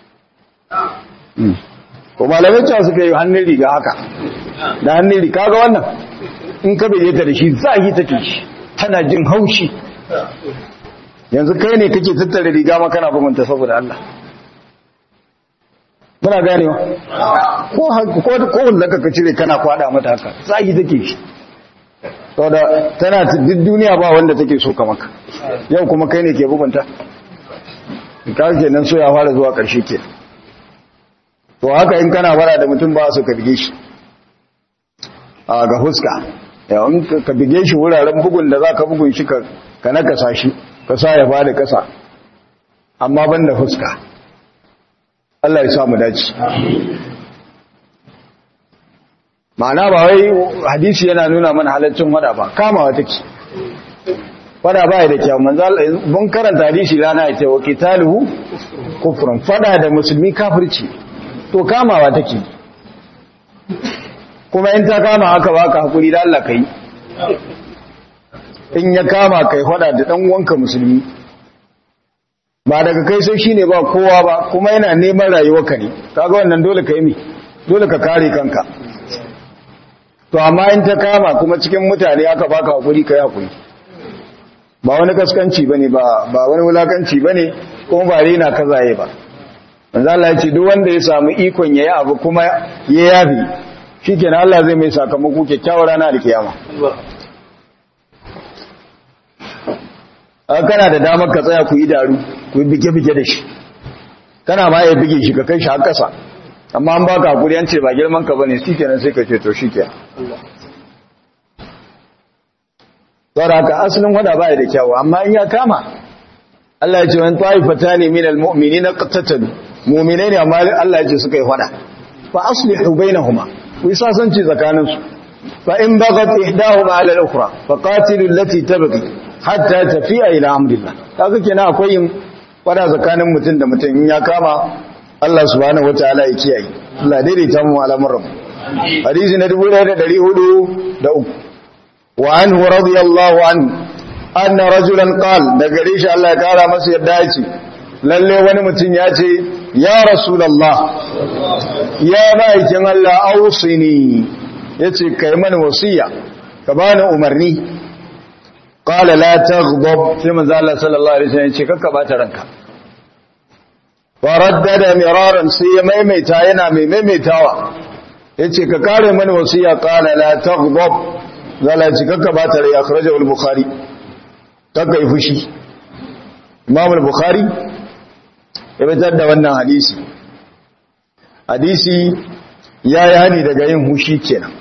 Speaker 1: ko malamai cewa suka yi hannun riga haka da hannun riga ga wannan in ka bai ta da shi zahi take shi tana jin haushi yanzu kai ne kake tattara riga ma kana bugunta saboda Allah muna ganewa ko ko ko wanda ka cire kana kwada mata haka zagi take shi saboda tana duk duniya ba wanda take so ka maka yau kuma kai ne ke bugunta ka kenan so ya fara zuwa karshe ke to haka in kana bara da mutum ba su ka bige shi a ga huska yawon ka bige shi wuraren bugun da za ka bugun shi ka nakasa shi ka sa ya fada kasa amma ban da huska Allah ya samu dace ma'ana ba wai hadisi yana nuna mana halaccin wada ba kamawa take fada ba da kyau manzo mun karanta hadisi rana ya ce wa qitaluhu kufrun fada da musulmi kafirci to kamawa take kuma in ta kama haka baka hakuri da Allah kai in ya kama kai fada da dan uwanka musulmi ba daga kai sai shine ba kowa ba kuma yana neman rayuwarka ne kaga wannan dole ka yi mi dole ka kare kanka to amma in ta kama kuma cikin mutane aka baka hakuri kai hakuri ba wani kaskanci bane ba ba wani wulakanci bane kuma ba rena kazaye ba manzo Allah ya ce duk wanda ya samu ikon yayi abu kuma ya yafi shikenan Allah zai mai sakamako kyakkyawar rana da kiyama kana da damar ka tsaya ku yi daru ku yi bige-bige da shi kana ma ya bige shi ka kai shi har ƙasa amma an baka hakuri an ce ba girman ka bane shi kenan sai ka ce to shi kenan saboda haka asalin wada baya da kyawu amma in ya kama Allah ya ce wani ta'ifata ne min almu'minina qatatalu mu'minai ne amma Allah ya ce suka yi wada fa aslihu bainahuma ku yi sasanci tsakaninsu fa in bagat ihdahuma ala al-ukhra fa qatilu allati tabghi hatta tafiya ila amrillah kaga kenan akwai yin fada tsakanin mutum da mutum in ya kama Allah subhanahu wataala ya kiyaye Allah daidaita mu al'amuran hadisi na 1403 wa anhu radiyallahu anhu anna rajulan qala da gare shi Allah ya kara masa yadda ya ce lalle wani mutum ya ce ya rasulullah ya ma'aikin Allah ausini yace kai mana wasiya ka bani umarni qala la taghdab sai manzo Allah sallallahu alaihi wasallam ce kakka bata ranka faraddada miraran sai ya maimaita yana mai maimaitawa yace ka kare mani wasiya qala la taghdab zala ce kakka bata rai akhrajahu al-bukhari kakka yi fushi imam al-bukhari ya fitar da wannan hadisi hadisi ya yi hani daga yin hushi kenan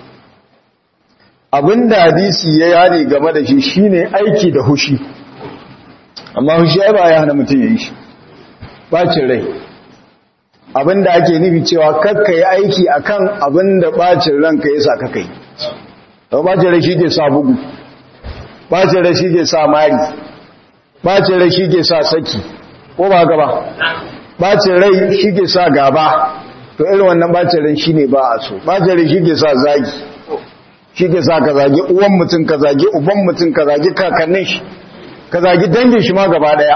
Speaker 1: abinda hadisi ya yani game da shi shine aiki da hushi amma hushi ai ba ya hana mutum ya yi shi bacin rai abinda ake nufi cewa kakka yi aiki akan abinda bacin ranka ya sa kakka yi don bacin rai shi ke sa bugu bacin rai shi ke sa mari bacin rai shi ke sa saki ko ba gaba bacin rai shi ke sa gaba to irin wannan bacin rai shi ne ba a so bacin rai shi ke sa zagi shi ke sa ka zagi uwan mutum ka zagi uban mutum ka zagi kakannin shi ka zagi dangin shi ma gaba daya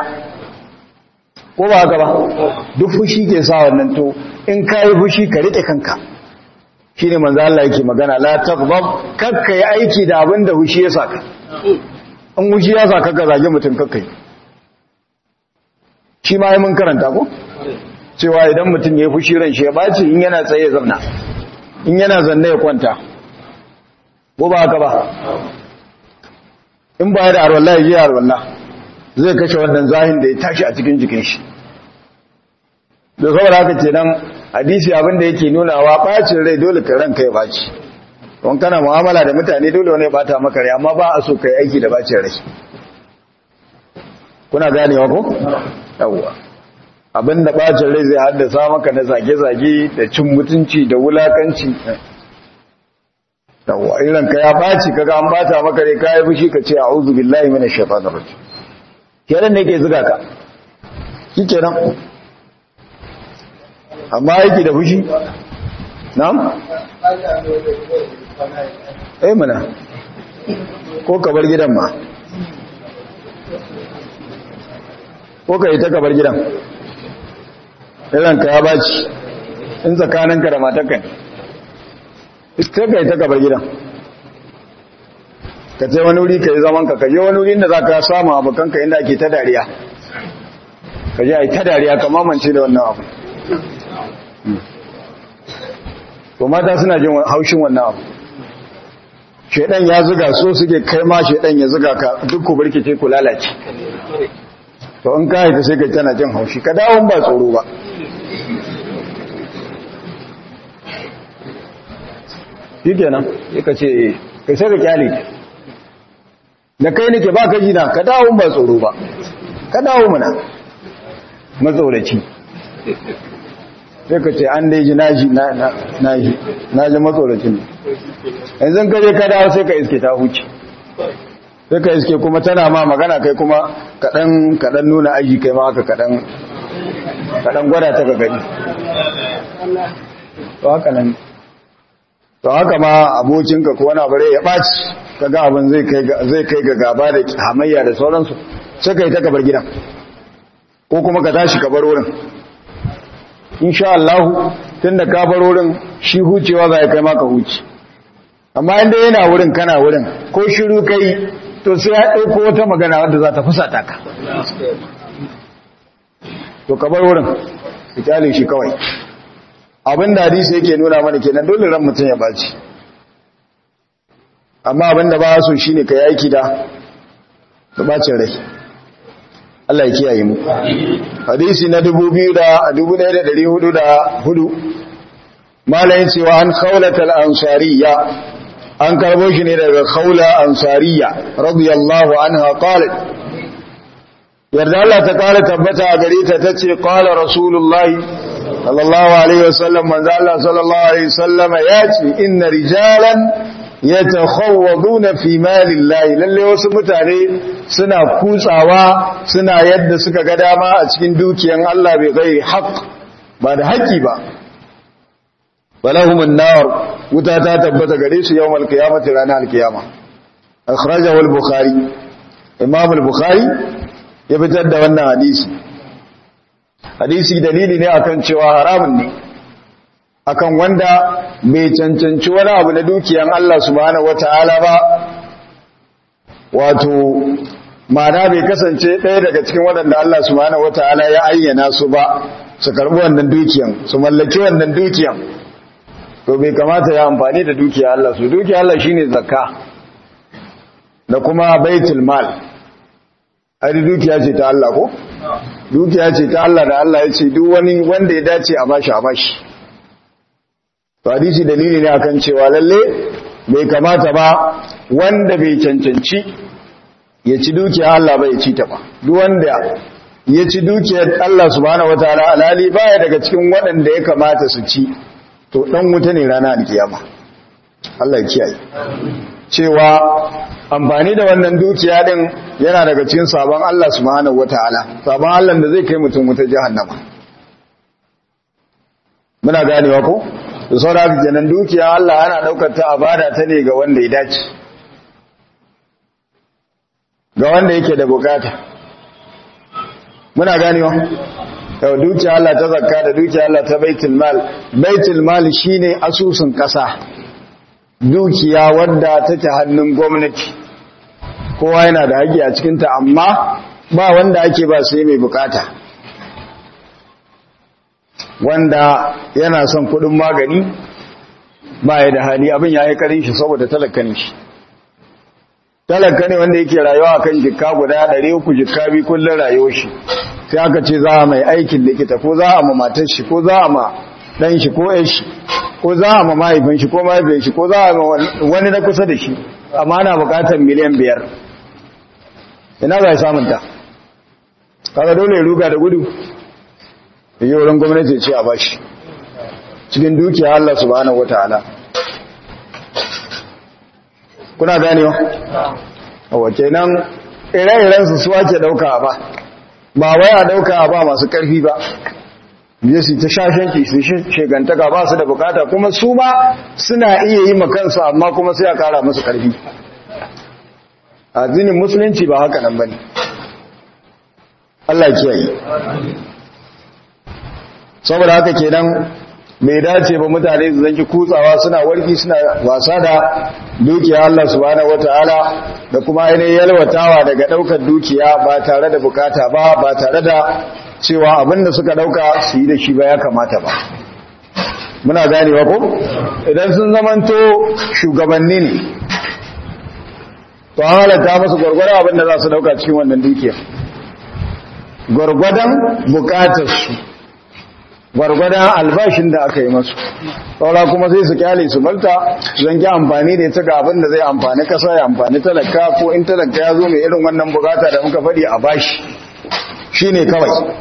Speaker 1: ko ba haka ba duk fushi ke sa wannan to in ka yi fushi ka rike kanka shi ne manzo Allah yake magana la taghdab kakka yi aiki da abin da fushi ya saka in fushi ya saka ka zagi mutum kakka yi shi ma yi mun karanta ko cewa idan mutum ya yi fushi ran shi ya baci in yana tsaye ya zauna in yana zanne ya kwanta ko ba haka ba in ba da arwallah ya je arwallah zai kashe wannan zahin da ya tashi a cikin jikin shi da saboda haka ce nan hadisi abinda yake nunawa bacin rai dole ka ranka ya baci don kana mu'amala da mutane dole wani ya bata maka rai amma ba a so ka yi aiki da bacin rai kuna ganewa ko yawwa abinda bacin rai zai haddasa maka na zage-zage da cin mutunci da wulakanci yawwa irin ka ya baci kaga an bata maka rai kai fushi ka ce a'udhu billahi minash shaitanir rajim kenan ne ke zuga ka shikenan amma yake da fushi na'am eh mana ko ka bar gidan ma ko ka yi ta ka bar gidan irin ka ya baci in tsakaninka da matakan sai ka yi ta gabar gidan ka ce wani wuri ka yi zaman ka kaje wani wuri da za ka samu abokanka inda ake ta dariya ka je a yi ta dariya ka mamance da wannan abu to mata suna jin haushin wannan abu shedan ya zuga so suke kai ma shedan ya zuga ka duk ku birkice ku lalace to in ka haifi sai ka tana jin haushi ka dawo ba tsoro ba shi kenan sai ka ce kai sai ka kyale da kai nake ba ka jina ka dawo ba tsoro ba ka dawo mana matsoraci sai ka ce an daiji na ji na ji na ji matsoracin yanzu ka je ka dawo sai ka iske ta huce sai ka iske kuma tana ma magana kai kuma kaɗan kaɗan nuna aji kai ma haka kaɗan kaɗan gwada ta ga gani to haka nan to haka ma abokinka ko wani abu ya ɓaci ka ga abin zai kai ga gaba da hamayya da sauransu sai ka yi ta kabar gidan ko kuma ka tashi kabar wurin insha Allah tun da ka bar wurin shi hucewa za ya kai maka huci amma inda yana wurin kana wurin ko shiru kai to sai ya ɗauko wata magana wadda za ta fusata ka to ka bar wurin ka kyale shi kawai abin da hadisi yake nuna mana kenan dole ran mutum ya baci amma abin da ba so shine ka yi aiki da da bacin rai Allah ya kiyaye mu hadisi na 2404 malayin cewa an khawlatal ansariya an karbo shi ne daga khawla ansariya radiyallahu anha qalat yarda Allah ta kare tabbata a gare ta tace qala rasulullahi sallallahu alaihi wasallam manzo Allah sallallahu alaihi wasallam yace inna rijalan yatakhawwaduna fi malillahi lalle wasu mutane suna kutsawa suna yadda suka ga dama a cikin dukiyan Allah bai gairi haqq ba da haƙi ba walahumun nar wuta ta tabbata gare su yawmal qiyamati ranar alkiyama akhrajahu al-bukhari imam al-bukhari ya fitar da wannan hadisi hadisi dalili ne akan cewa haramun ne akan wanda bai cancanci wani abu na dukiyan Allah subhanahu wataala ba wato ma'ana bai kasance ɗaya daga cikin waɗanda Allah subhanahu wataala ya ayyana su ba su karɓi wannan dukiyan su mallaki wannan dukiyan to bai kamata ya amfani da dukiya Allah su dukiya Allah shine zakka da kuma baitul mal ai dukiya ce ta Allah ko dukiya ce ta Allah da Allah ya ce duk wani wanda ya dace a bashi a bashi to hadisi dalili ne akan cewa lalle bai kamata ba wanda bai cancanci ya ci dukiya Allah bai ci ta ba duk wanda ya ci dukiyar Allah subhanahu wataala alali baya daga cikin waɗanda ya kamata su ci to dan wuta ne rana alkiyama Allah ya kiyaye cewa amfani da wannan dukiya din yana daga cikin sabon Allah subhanahu wataala sabon Allah da zai kai mutum wuta jahannama muna ganewa ko da sauraka kenan dukiya Allah ana daukar ta abada ta ne ga wanda ya dace ga wanda yake da bukata muna ganewa yau dukiya Allah ta zakka da dukiya Allah ta baitul mal baitul mal shine asusun kasa dukiya wanda take hannun gwamnati kowa yana da haƙi a cikin ta amma ba wanda ake ba sai mai bukata wanda yana son kudin magani ba ya da hali abin ya yi karin shi saboda talaka shi talaka ne wanda yake rayuwa kan jikka guda ɗari uku jikka bi kullum rayuwar shi sai aka ce za a mai aikin likita ko za a ma matar shi ko za a ma ɗan shi ko ‘yan shi ko za a ma mahaifin shi ko mahaifin shi ko za a ma wani na kusa da shi amma na buƙatar miliyan biyar ina za a samun ta kaga dole ya ruga da gudu da yi wurin gwamnati ce a bashi cikin dukiya Allah subhanahu wata'ala kuna ganewa a wace nan ire-irensu su ake dauka ba ba wai a dauka ba masu karfi ba biye su ta shashanki su shegantaka ba su da bukata kuma su ma suna iya yi makansu amma kuma sai a kara musu karfi a zinin musulunci ba haka nan ba ne Allah kiyaye saboda haka kenan bai dace ba mutane su zanki kutsawa suna warki suna wasa da dukiya Allah subhanahu wataala da kuma ainihin yalwatawa daga daukar dukiya ba tare da bukata ba ba tare da cewa abinda suka dauka su yi da shi ba ya kamata ba muna ganewa ko idan sun zamanto shugabanni ne to an halatta masu gwargwadon abin da za su dauka cikin wannan dukiya gwargwadon bukatarsu gwargwadon albashin da aka yi masu saura kuma sai su kyale su balta zan ki amfani da ita ga abin da zai amfani kasa ya amfani talaka ko in talaka ya zo mai irin wannan bukata da muka faɗi a bashi shi ne kawai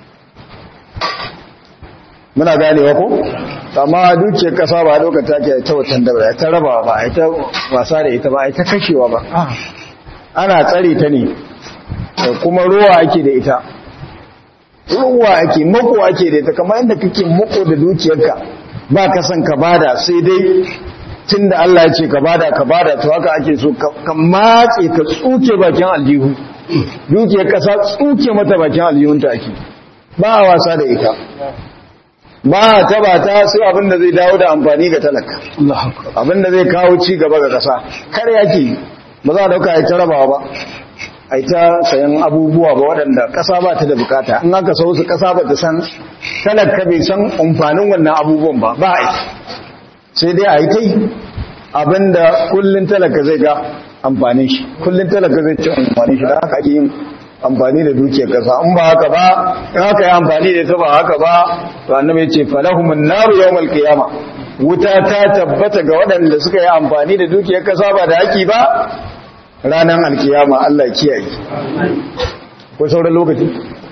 Speaker 1: muna ganewa ko amma dukiyar kasa ba dokar take ta watan da ba ta raba ba a ta wasa da ita ba a ta kashewa ba ana tsare ta ne kuma ruwa ake da ita ruwa ake mako ake da ita kamar yadda kake mako da dukiyarka ba ka san ka bada sai dai tun da Allah ya ce ka bada ka bada to haka ake so ka matse ka tsuke bakin aljihu dukiyar kasa tsuke mata bakin aljihunta ake ba a wasa da ita ba ta ba ta sai abin da zai dawo da amfani ga talaka abin da zai kawo ci gaba ga kasa kar yake ba za a dauka ya ta rabawa ba a ta sayan abubuwa ba waɗanda ƙasa ba ta da bukata in aka sau su ƙasa ba ta san talaka bai san amfanin wannan abubuwan ba ba a yi sai dai a yi ta yi abinda kullum talaka zai ga amfanin shi kullum talaka zai ci amfanin shi da haka ake yin amfani da dukiyar ƙasa in ba haka ba in haka yi amfani da ta ba haka ba to annabi ce falahumun naru yawmal qiyama wuta ta tabbata ga waɗanda suka yi amfani da dukiyar ƙasa ba da haki ba ranar alkiyama Allah kiyaye ko sauran lokaci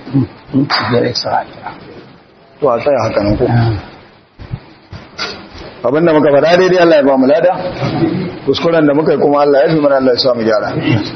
Speaker 1: to a tsaya haka nan ko abinda muka faɗa daidai Allah ya ba mu lada kuskuren da muka yi kuma Allah ya fi mana Allah ya samu gyara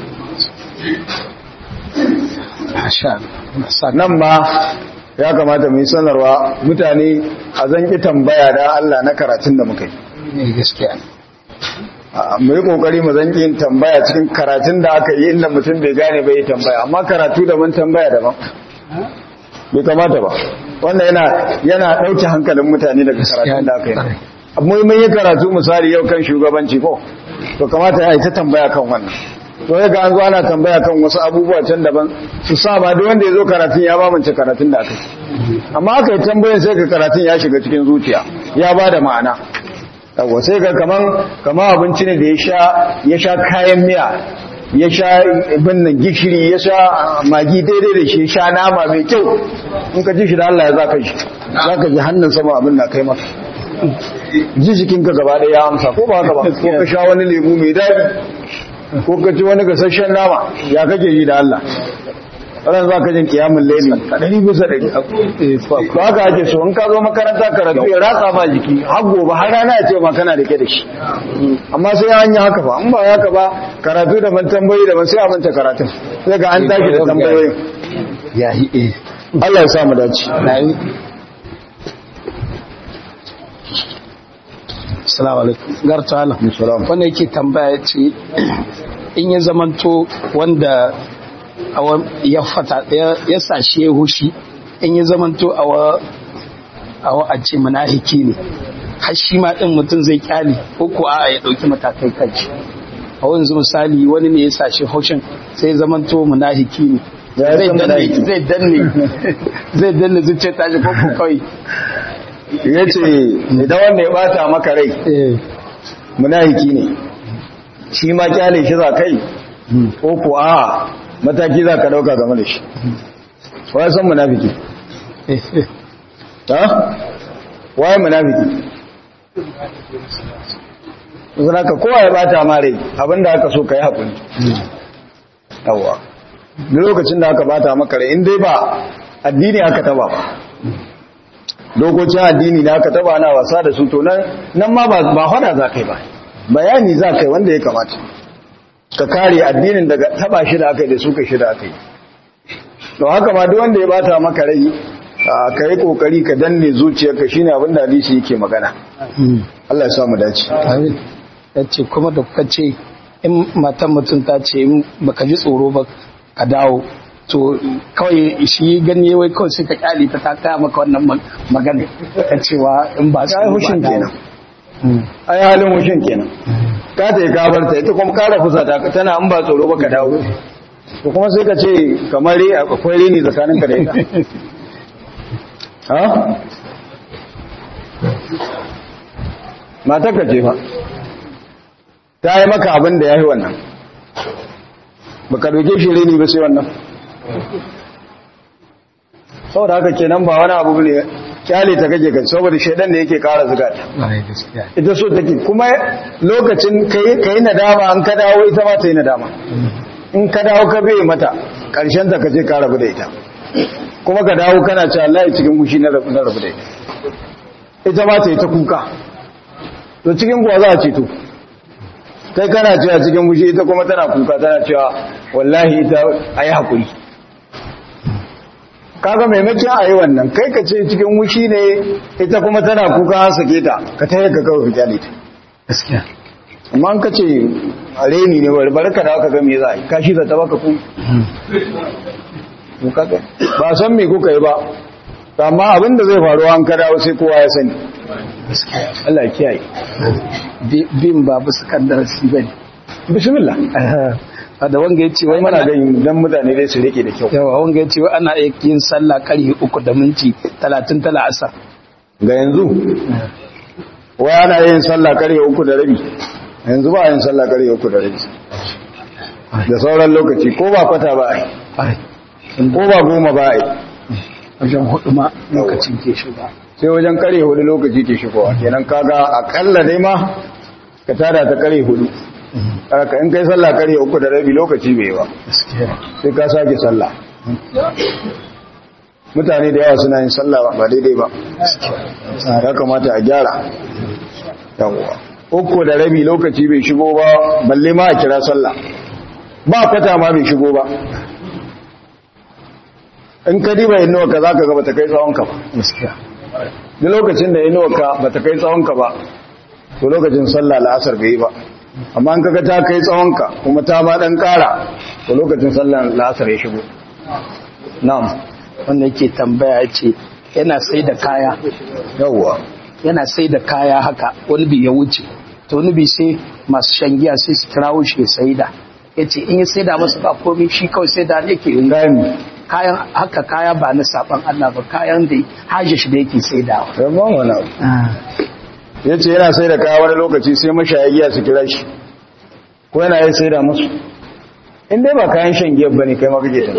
Speaker 1: nan ma ya kamata mu yi sanarwa mutane a zanki tambaya da Allah na karatun da muka yi
Speaker 3: gaskiya
Speaker 1: mu yi kokari mu zanki yin tambaya cikin karatun da aka yi inda mutum bai gane bai yi tambaya amma karatu daban tambaya daban bai kamata ba wannan yana yana dauke hankalin mutane daga karatun da aka yi amma mun yi karatu misali yau kan shugabanci ko to kamata ya yi ta tambaya kan wannan to ya ga an zo ana tambaya kan wasu abubuwa can daban su sa ba duk wanda ya zo karatun ya mamance karatun da aka yi amma aka yi tambayin sai ka karatun ya shiga cikin zuciya ya ba da ma'ana yawa sai ga kaman kaman abinci ne da ya sha ya sha kayan miya ya sha binnan gishiri ya sha magi daidai da shi sha nama mai kyau in ka ji shi da Allah ya zaka shi zaka ji hannun sama abin na kai maka ji jikinka gaba ɗaya ya amsa ko ba haka ba ko ka sha wani lemu mai daɗi ko ka ci wani gasasshen nama ya kake yi da Allah ran za ka jin kiyamun laili a ɗari bisa ɗari ba haka ake so in ka zo makaranta karatu ya ratsa ba jiki har gobe har rana ya ce ma kana da ke da shi amma sai an yi haka ba in ba haka ba karatu da ban tambayi da ban sai a manta karatun sai ga an tashi da tambayoyin
Speaker 3: ya yi eh
Speaker 1: Allah ya sa mu dace
Speaker 3: Assalamu alaikum. Garta Allah.
Speaker 1: Salam.
Speaker 3: Wanda yake tambaya ce in ya zamanto wanda awa ya fata ya ya sashi ya hushi in ya zamanto awa awa a ce munafiki ne. Har shi ma din mutum zai kyale ko ko a'a ya dauki matakai kanci. A wanzu misali wani ne ya sashi haushin sai ya zamanto munafiki ne.
Speaker 1: Ya
Speaker 3: Zai
Speaker 1: san
Speaker 3: danne
Speaker 1: munafiki.
Speaker 3: zai danne zai danne zuciyar tashi ko ko kawai.
Speaker 1: ya ce idan wanda ya bata maka rai
Speaker 3: Eh.
Speaker 1: munafiki ne shi ma kyale shi za kai ko ko a mataki za ka dauka game da shi wai san munafiki ha wai munafiki zan ka kowa ya bata ma rai abinda aka so ka yi haƙuri yawa duk lokacin da aka bata maka rai in dai ba addini aka taba ba dokokin addini da aka taba na wasa da su to nan nan ma ba ba hada za kai ba bayani za kai wanda ya kamata ka kare addinin daga taba shi da aka yi da suka shi da aka yi to haka ma duk wanda ya bata maka rai ka yi kokari ka danne zuciyarka shine abin da hadisi yake magana Allah ya sa mu dace
Speaker 3: Amin. ya ce kuma da kuka ce in matan mutum ta ce in baka ji tsoro ba ka dawo to kawai shi gani wai kawai sai ka kyale ta ta kaya maka wannan mag- magana ta cewa in ba
Speaker 1: ai hushin
Speaker 3: ba dawo.
Speaker 1: kenan
Speaker 3: Mm.
Speaker 1: ai halin hushin kenan ka ta yi kabarta ita kuma kara fusata ka tana in ba tsoro ba ka dawo to kuma sai ka ce kamar re akwai reni tsakaninka da ita ha matarka ce fa ta yi maka abin da ya yi wannan ba ka doke shi rini ba sai wannan saboda haka kenan ba wani abu ne kyale ta kake kai saboda shaidan da yake kara zuga ta ita so take kuma lokacin ka yi nadama an ka dawo ita ma ta yi nadama in ka dawo ka bai mata karshen ta ka je ka rabu da ita kuma ka dawo kana ce Allah cikin gushi na rabu da ita ita ma ta yi ta kuka to cikin kuwa za a ceto kai kana cewa cikin gushi ita kuma tana kuka tana cewa wallahi ita a yi haƙuri kaga maimakon a yi wannan kai ka ce cikin wushi ne ita kuma tana kuka har sake ta ka ta ka kawai fita ne ta
Speaker 3: gaskiya
Speaker 1: amma an ka ce a reni ne bari bari ka da aka ga me za a yi kashi za ta baka ku ba san me kuka yi ba amma abin da zai faru an ka dawo sai kowa ya sani Allah ya kiyaye
Speaker 3: bin ba bisa kan darasi bane
Speaker 1: bismillah
Speaker 3: da wanga ya ce wai
Speaker 1: mana ganin dan mutane dai su rike da kyau
Speaker 3: yawa wanga ya ce wai ana iya yin sallah karfe uku da minti talatin tala asar
Speaker 1: ga yanzu wai ana yin sallah karfe uku da rabi yanzu ba yin sallah karfe uku da rabi da sauran lokaci ko ba kwata ba ai ko ba goma ba ai
Speaker 3: wajen hudu ma lokacin ke shiga
Speaker 1: sai wajen kare hudu lokaci ke shigowa kenan kaga akalla dai ma ka tada ta kare hudu haka in kai sallah kare uku da rabi lokaci bai ba sai ka sake sallah mutane da yawa suna yin sallah ba daidai ba ya kamata a gyara yawwa uku da rabi lokaci bai shigo ba balle ma a kira sallah ba kwata ma bai shigo ba in ka diba inuwa ka za ka ga bata kai tsawonka ba duk lokacin da inuwa ka bata kai tsawonka ba to lokacin sallah la'asar bai yi ba amma an kaga ta kai tsawonka kuma ta ma dan kara to lokacin sallan la'asar ya shigo na'am
Speaker 3: wanda yake tambaya ce yana sai da kaya
Speaker 1: yawwa
Speaker 3: yana sai da kaya haka wani bi ya wuce to wani bi sai masu shan giya sai su kirawo shi ya sai da ya ce in ya sai da masu ba komai shi kawai sai da ne ke yi
Speaker 1: kayan
Speaker 3: kayan haka kaya ba na saban Allah ba kayan da hajji shi da yake sai da
Speaker 1: rabon wani abu ya ce yana sai da kaya wani lokaci sai mashayagiya su kira shi ko yana yi sai da musu in dai ba kayan shan giyar ba ne kai maka ke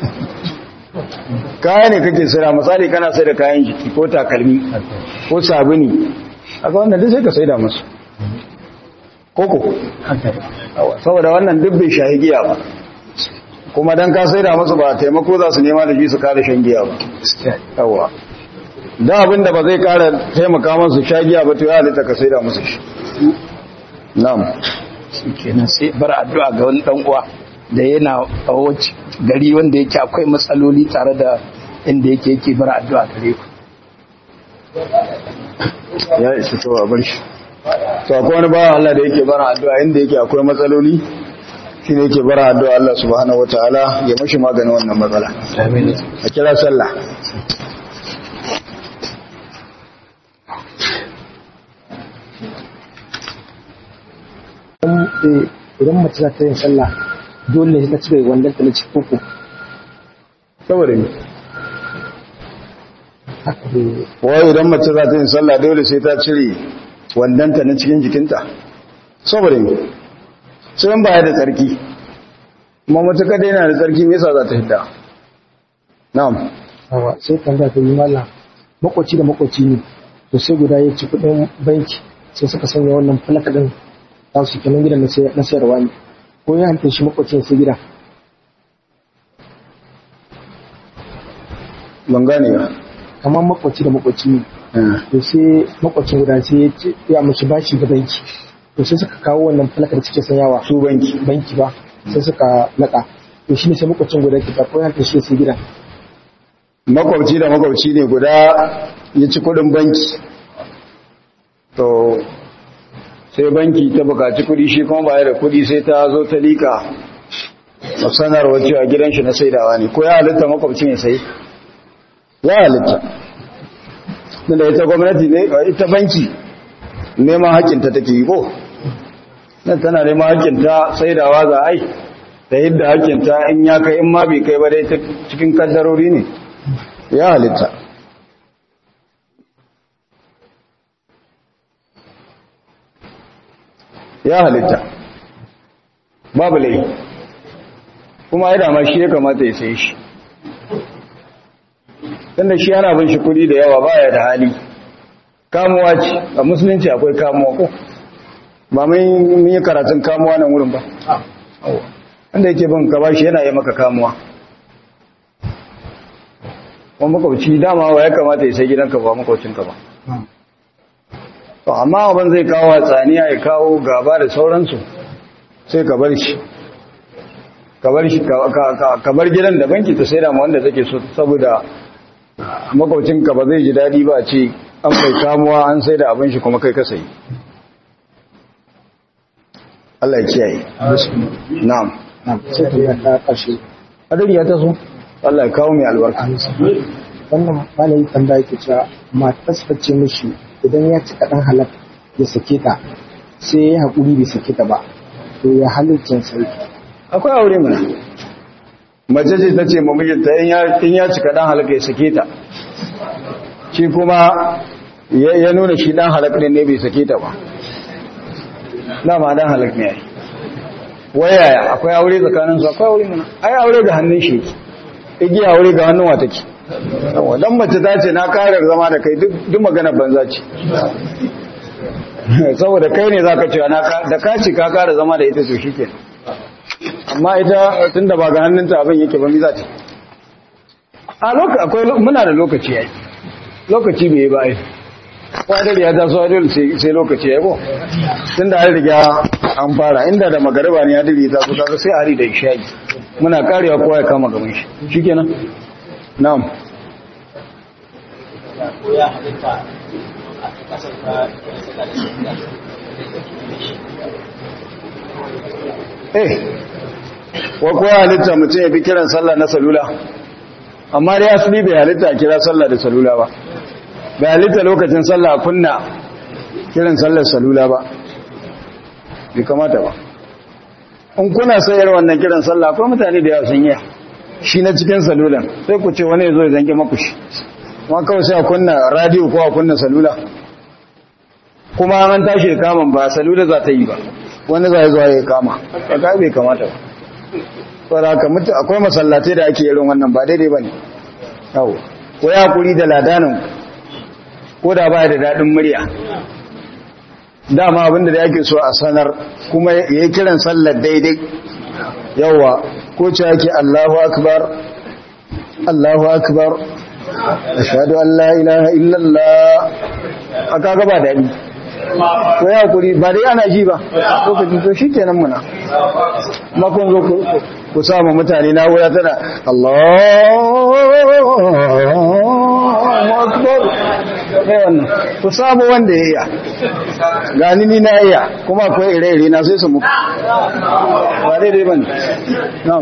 Speaker 1: kaya ne kake sai da misali kana sai da kayan jiki ko takalmi ko sabuni a ga wannan duk sai ka sai da musu koko saboda wannan duk bai shahi giya ba kuma dan ka sai da musu ba taimako za su nema da shi su kare shan giya ba yawa da abin da ba zai kara taimaka masu shagiya ba to ya halitta ka sai da musu shi na'am
Speaker 3: kenan sai bar addu'a ga wani dan uwa da yana a wace gari wanda yake akwai matsaloli tare da inda yake yake bar addu'a gare ku
Speaker 1: ya isa to a bar shi to akwai wani bawan Allah da yake bara addu'a inda yake akwai matsaloli shine yake bara addu'a Allah subhanahu wataala ya mashi maganin wannan matsala
Speaker 3: amin
Speaker 1: a kira sallah
Speaker 4: idan mace za ta yin sallah dole ne ta cire wandon ta na cikin koko
Speaker 1: saboda ne
Speaker 4: haka dai
Speaker 1: wai idan mace za ta yin sallah dole sai ta cire wandanta na cikin jikinta saboda ne sai baya da tsarki kuma matuƙa dai yana da tsarki me yasa za ta hidda na'am
Speaker 4: awa sai tambaya ta yi mala makwaci da makwaci ne to sai guda ya ci kudin banki sai suka sanya wannan falaka din za su kenan gidan na sayar- na sayarwa ne ko ya hanta shi makwacin sai gida
Speaker 1: ban gane ba
Speaker 4: kamar makwaci da makwaci ne
Speaker 1: Eh,
Speaker 4: to sai makwacin guda sai ya ce ya mashi bashi ga banki to sai suka kawo wannan falakar suke sanyawa
Speaker 1: su banki
Speaker 4: banki ba sai suka naka to shi ne sai makwacin guda ke ko ya hanta shi sai gida
Speaker 1: makwabci da makwabci ne guda ya ci kudin banki to sai banki ta bukaci kudi shi kuma baya da kudi sai ta zo ta lika a sanarwa cewa gidan shi na saidawa ne ko ya halitta makwabcin ya sai ya halitta da ita gwamnati ne ita banki neman hakinta take yi ko nan tana neman hakinta saidawa za a yi da yadda hakinta in ya kai in ma bai kai ba dai ta cikin kaddarori ne ya halitta ya halitta babu lai kuma ya dama shi ya kamata ya sai shi tunda shi yana bin shi kudi da yawa baya da hali kamuwa ce a musulunci akwai kamuwa ko ba mun yi karatun kamuwa nan wurin ba wanda yake bin ka bashi yana yi maka kamuwa kuma makwabci dama wa ya kamata ya sai gidanka ba makwabcinka ba to amma abin zai kawo tsaniya ya kawo gaba da sauransu sai ka bar shi ka bar shi ka bar gidan da banki ta sai da wanda take so saboda makwabcinka ba zai ji daɗi ba ce an mai kamuwa an sai da abin shi kuma kai ka sayi Allah ya kiyaye na'am
Speaker 4: sai ta yi ta ƙarshe
Speaker 1: hadari ya taso Allah ya kawo mai albarka
Speaker 4: wannan malayi tambaya ke cewa matarsa ce mishi idan ya ci kaɗan halak ya sake ta sai ya yi haƙuri bai sake ta ba to ya halittin sarki
Speaker 1: akwai aure mana mace ce ta ce mamijinta in ya cika dan halaka ya sake ta shi kuma ya nuna shi dan halaka ne bai sake ta ba dama dan halaka ne yayi wayaya akwai aure tsakanin su akwai aure mana ai aure da hannun shi igiya aure ga hannun wata ke dan mace ta ce na karar zama da kai duk magana banza ce saboda kai ne zaka ce da ka ce ka kara zama da ita to shikenan amma ita tunda ba ga hannunta abin yake ba mi za ta a lokaci akwai muna da lokaci yayi lokaci bai yi ba ai wadar ya taso adil sai lokaci yayi ko tunda an riga an fara inda da magariba ne adil ya taso kaga sai hari da isha'i muna karewa kowa ya kama gaban shi shikenan na'am
Speaker 2: ya halitta a kasar ka
Speaker 1: eh wa kowa halitta mutum ya fi kiran sallah na salula amma dai asali bai halitta a kira sallah da salula ba bai halitta lokacin sallah a kunna kiran sallar salula ba bai kamata ba in kuna sayar wannan kiran sallah akwai mutane da yawa sun yi shi na cikin salulan sai ku ce wani ya zo ya zange maku shi ma kawai sai a kunna radio ko a kunna salula kuma an tashi da kaman ba salula za ta yi ba wani za ya zuwa ya kama ka bai kamata ba saboda haka mutu akwai masallatai da ake irin wannan ba daidai bane yawo ko ya kuri da ladanin ko da ba da dadin murya dama abinda da yake so a sanar kuma yayi kiran sallar daidai yawa ko ce yake Allahu akbar Allahu akbar ashhadu an la ilaha illallah aka ga ba dadi ko ya kuri ba dai ana ji ba lokacin to shikenan muna makon zo ku samu mutane na wura tana Allahu akbar eh wannan ku samu wanda ya iya gani ni na iya kuma akwai ire-ire na sai su muku ba daidai ba ne na'am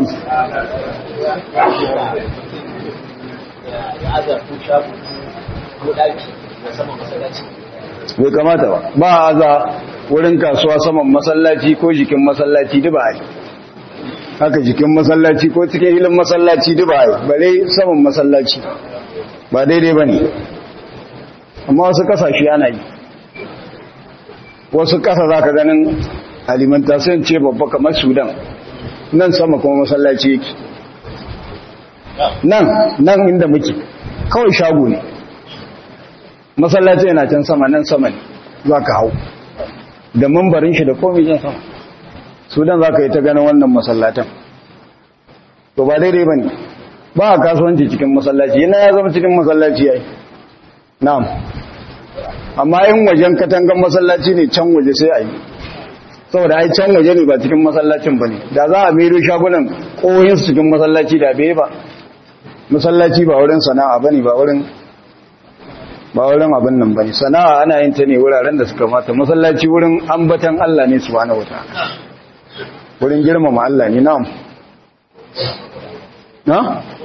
Speaker 2: ya azar ko shago ko daki da saman masallaci
Speaker 1: bai kamata ba ba a za wurin kasuwa saman masallaci ko jikin masallaci duba ai haka jikin masallaci ko cikin hilin masallaci duba ai bare saman masallaci ba daidai ba ne amma wasu kasashe ana yi wasu kasa za ka ganin alimentation ce babba kamar sudan nan sama kuma masallaci yake nan nan inda muke kawai shago ne masallaci yana can sama nan sama ne za ka hau da mambarin shi da komi jan sama sudan za ka yi ta ganin wannan masallatan to ba daidai ba ne ba a kasuwanci cikin masallaci yana ya zama cikin masallaci ya yi na'am amma yin wajen katangan masallaci ne can waje sai a yi saboda ai can waje ne ba cikin masallacin ba ne da za a mero shagunan ƙoyinsu cikin masallaci da bai ba masallaci ba wurin sana'a ba ne ba wurin ba wurin abin nan bane sana'a ana yin ta ne wuraren da suka mata masallaci wurin ambatan Allah ne subhanahu wataala wurin girmama Allah ne na'am na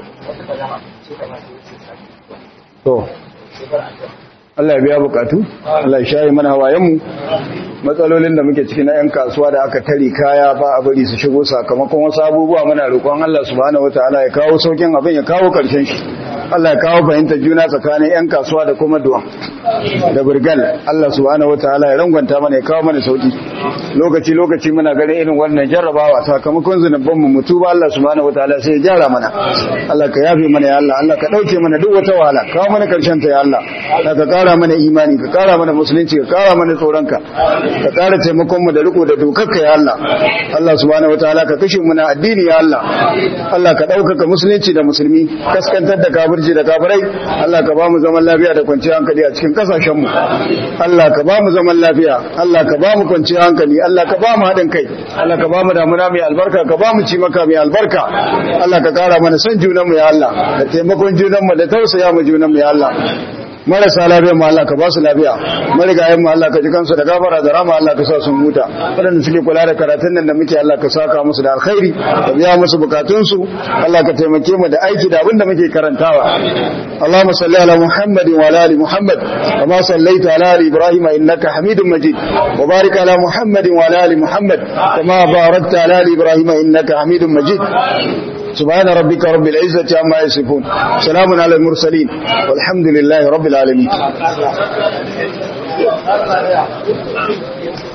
Speaker 1: to Allah ya biya bukatu Allah ya shayi mana hawayenmu matsalolin da muke ciki na 'yan kasuwa da aka tare kaya ba a bari su shigo sakamakon wasu abubuwa muna roƙon Allah subhanahu wataala ya kawo saukin abin ya kawo ƙarshen shi Allah ya kawo fahimtar juna tsakanin 'yan kasuwa da kuma duwa da burgal Allah subhanahu wataala ya rangwanta mana ya kawo mana sauki lokaci lokaci muna ganin irin wannan jarrabawa sakamakon zunuban mu mutu ba Allah subhanahu wataala sai ya gyara mana Allah ka yafe mana ya Allah Allah ka dauke mana duk wata wahala kawo mana karshen ta ya Allah Allah ka kara mana imani ka kara mana musulunci ka kara mana tsoronka ka kara taimakon mu da riko da dokarka ya Allah Allah subhanahu wataala ka kashe mu na addini ya Allah Allah ka ɗaukaka musulunci da musulmi kaskantar da kafirci da kafirai Allah ka ba mu zaman lafiya da kwanciyar hankali a cikin kasashen mu Allah ka ba mu zaman lafiya Allah ka ba mu kwanciyar hankali Allah ka ba mu haɗin kai Allah ka ba mu damuna mai albarka ka ba mu ci maka mai albarka Allah ka kara mana son junan mu ya Allah da taimakon junan mu da tausaya mu junan mu ya Allah marasa lafiya ma Allah ka ba su lafiya marigayen ma Allah ka ji kansu da gafara da rama Allah ka sa sun huta waɗanda suke kula da karatun nan da muke Allah ka saka musu da alkhairi ka biya musu bukatunsu Allah ka taimake mu da aiki da abin da muke karantawa Allahumma salli ala Muhammadin wa ala ali Muhammad kama sallaita ala ali Ibrahim innaka Hamidum Majid wa barik ala Muhammadin wa ala ali Muhammad kama barakta ala ali Ibrahim innaka Hamidum Majid سبحان ربك رب العزة عما يصفون سلام على المرسلين والحمد لله رب العالمين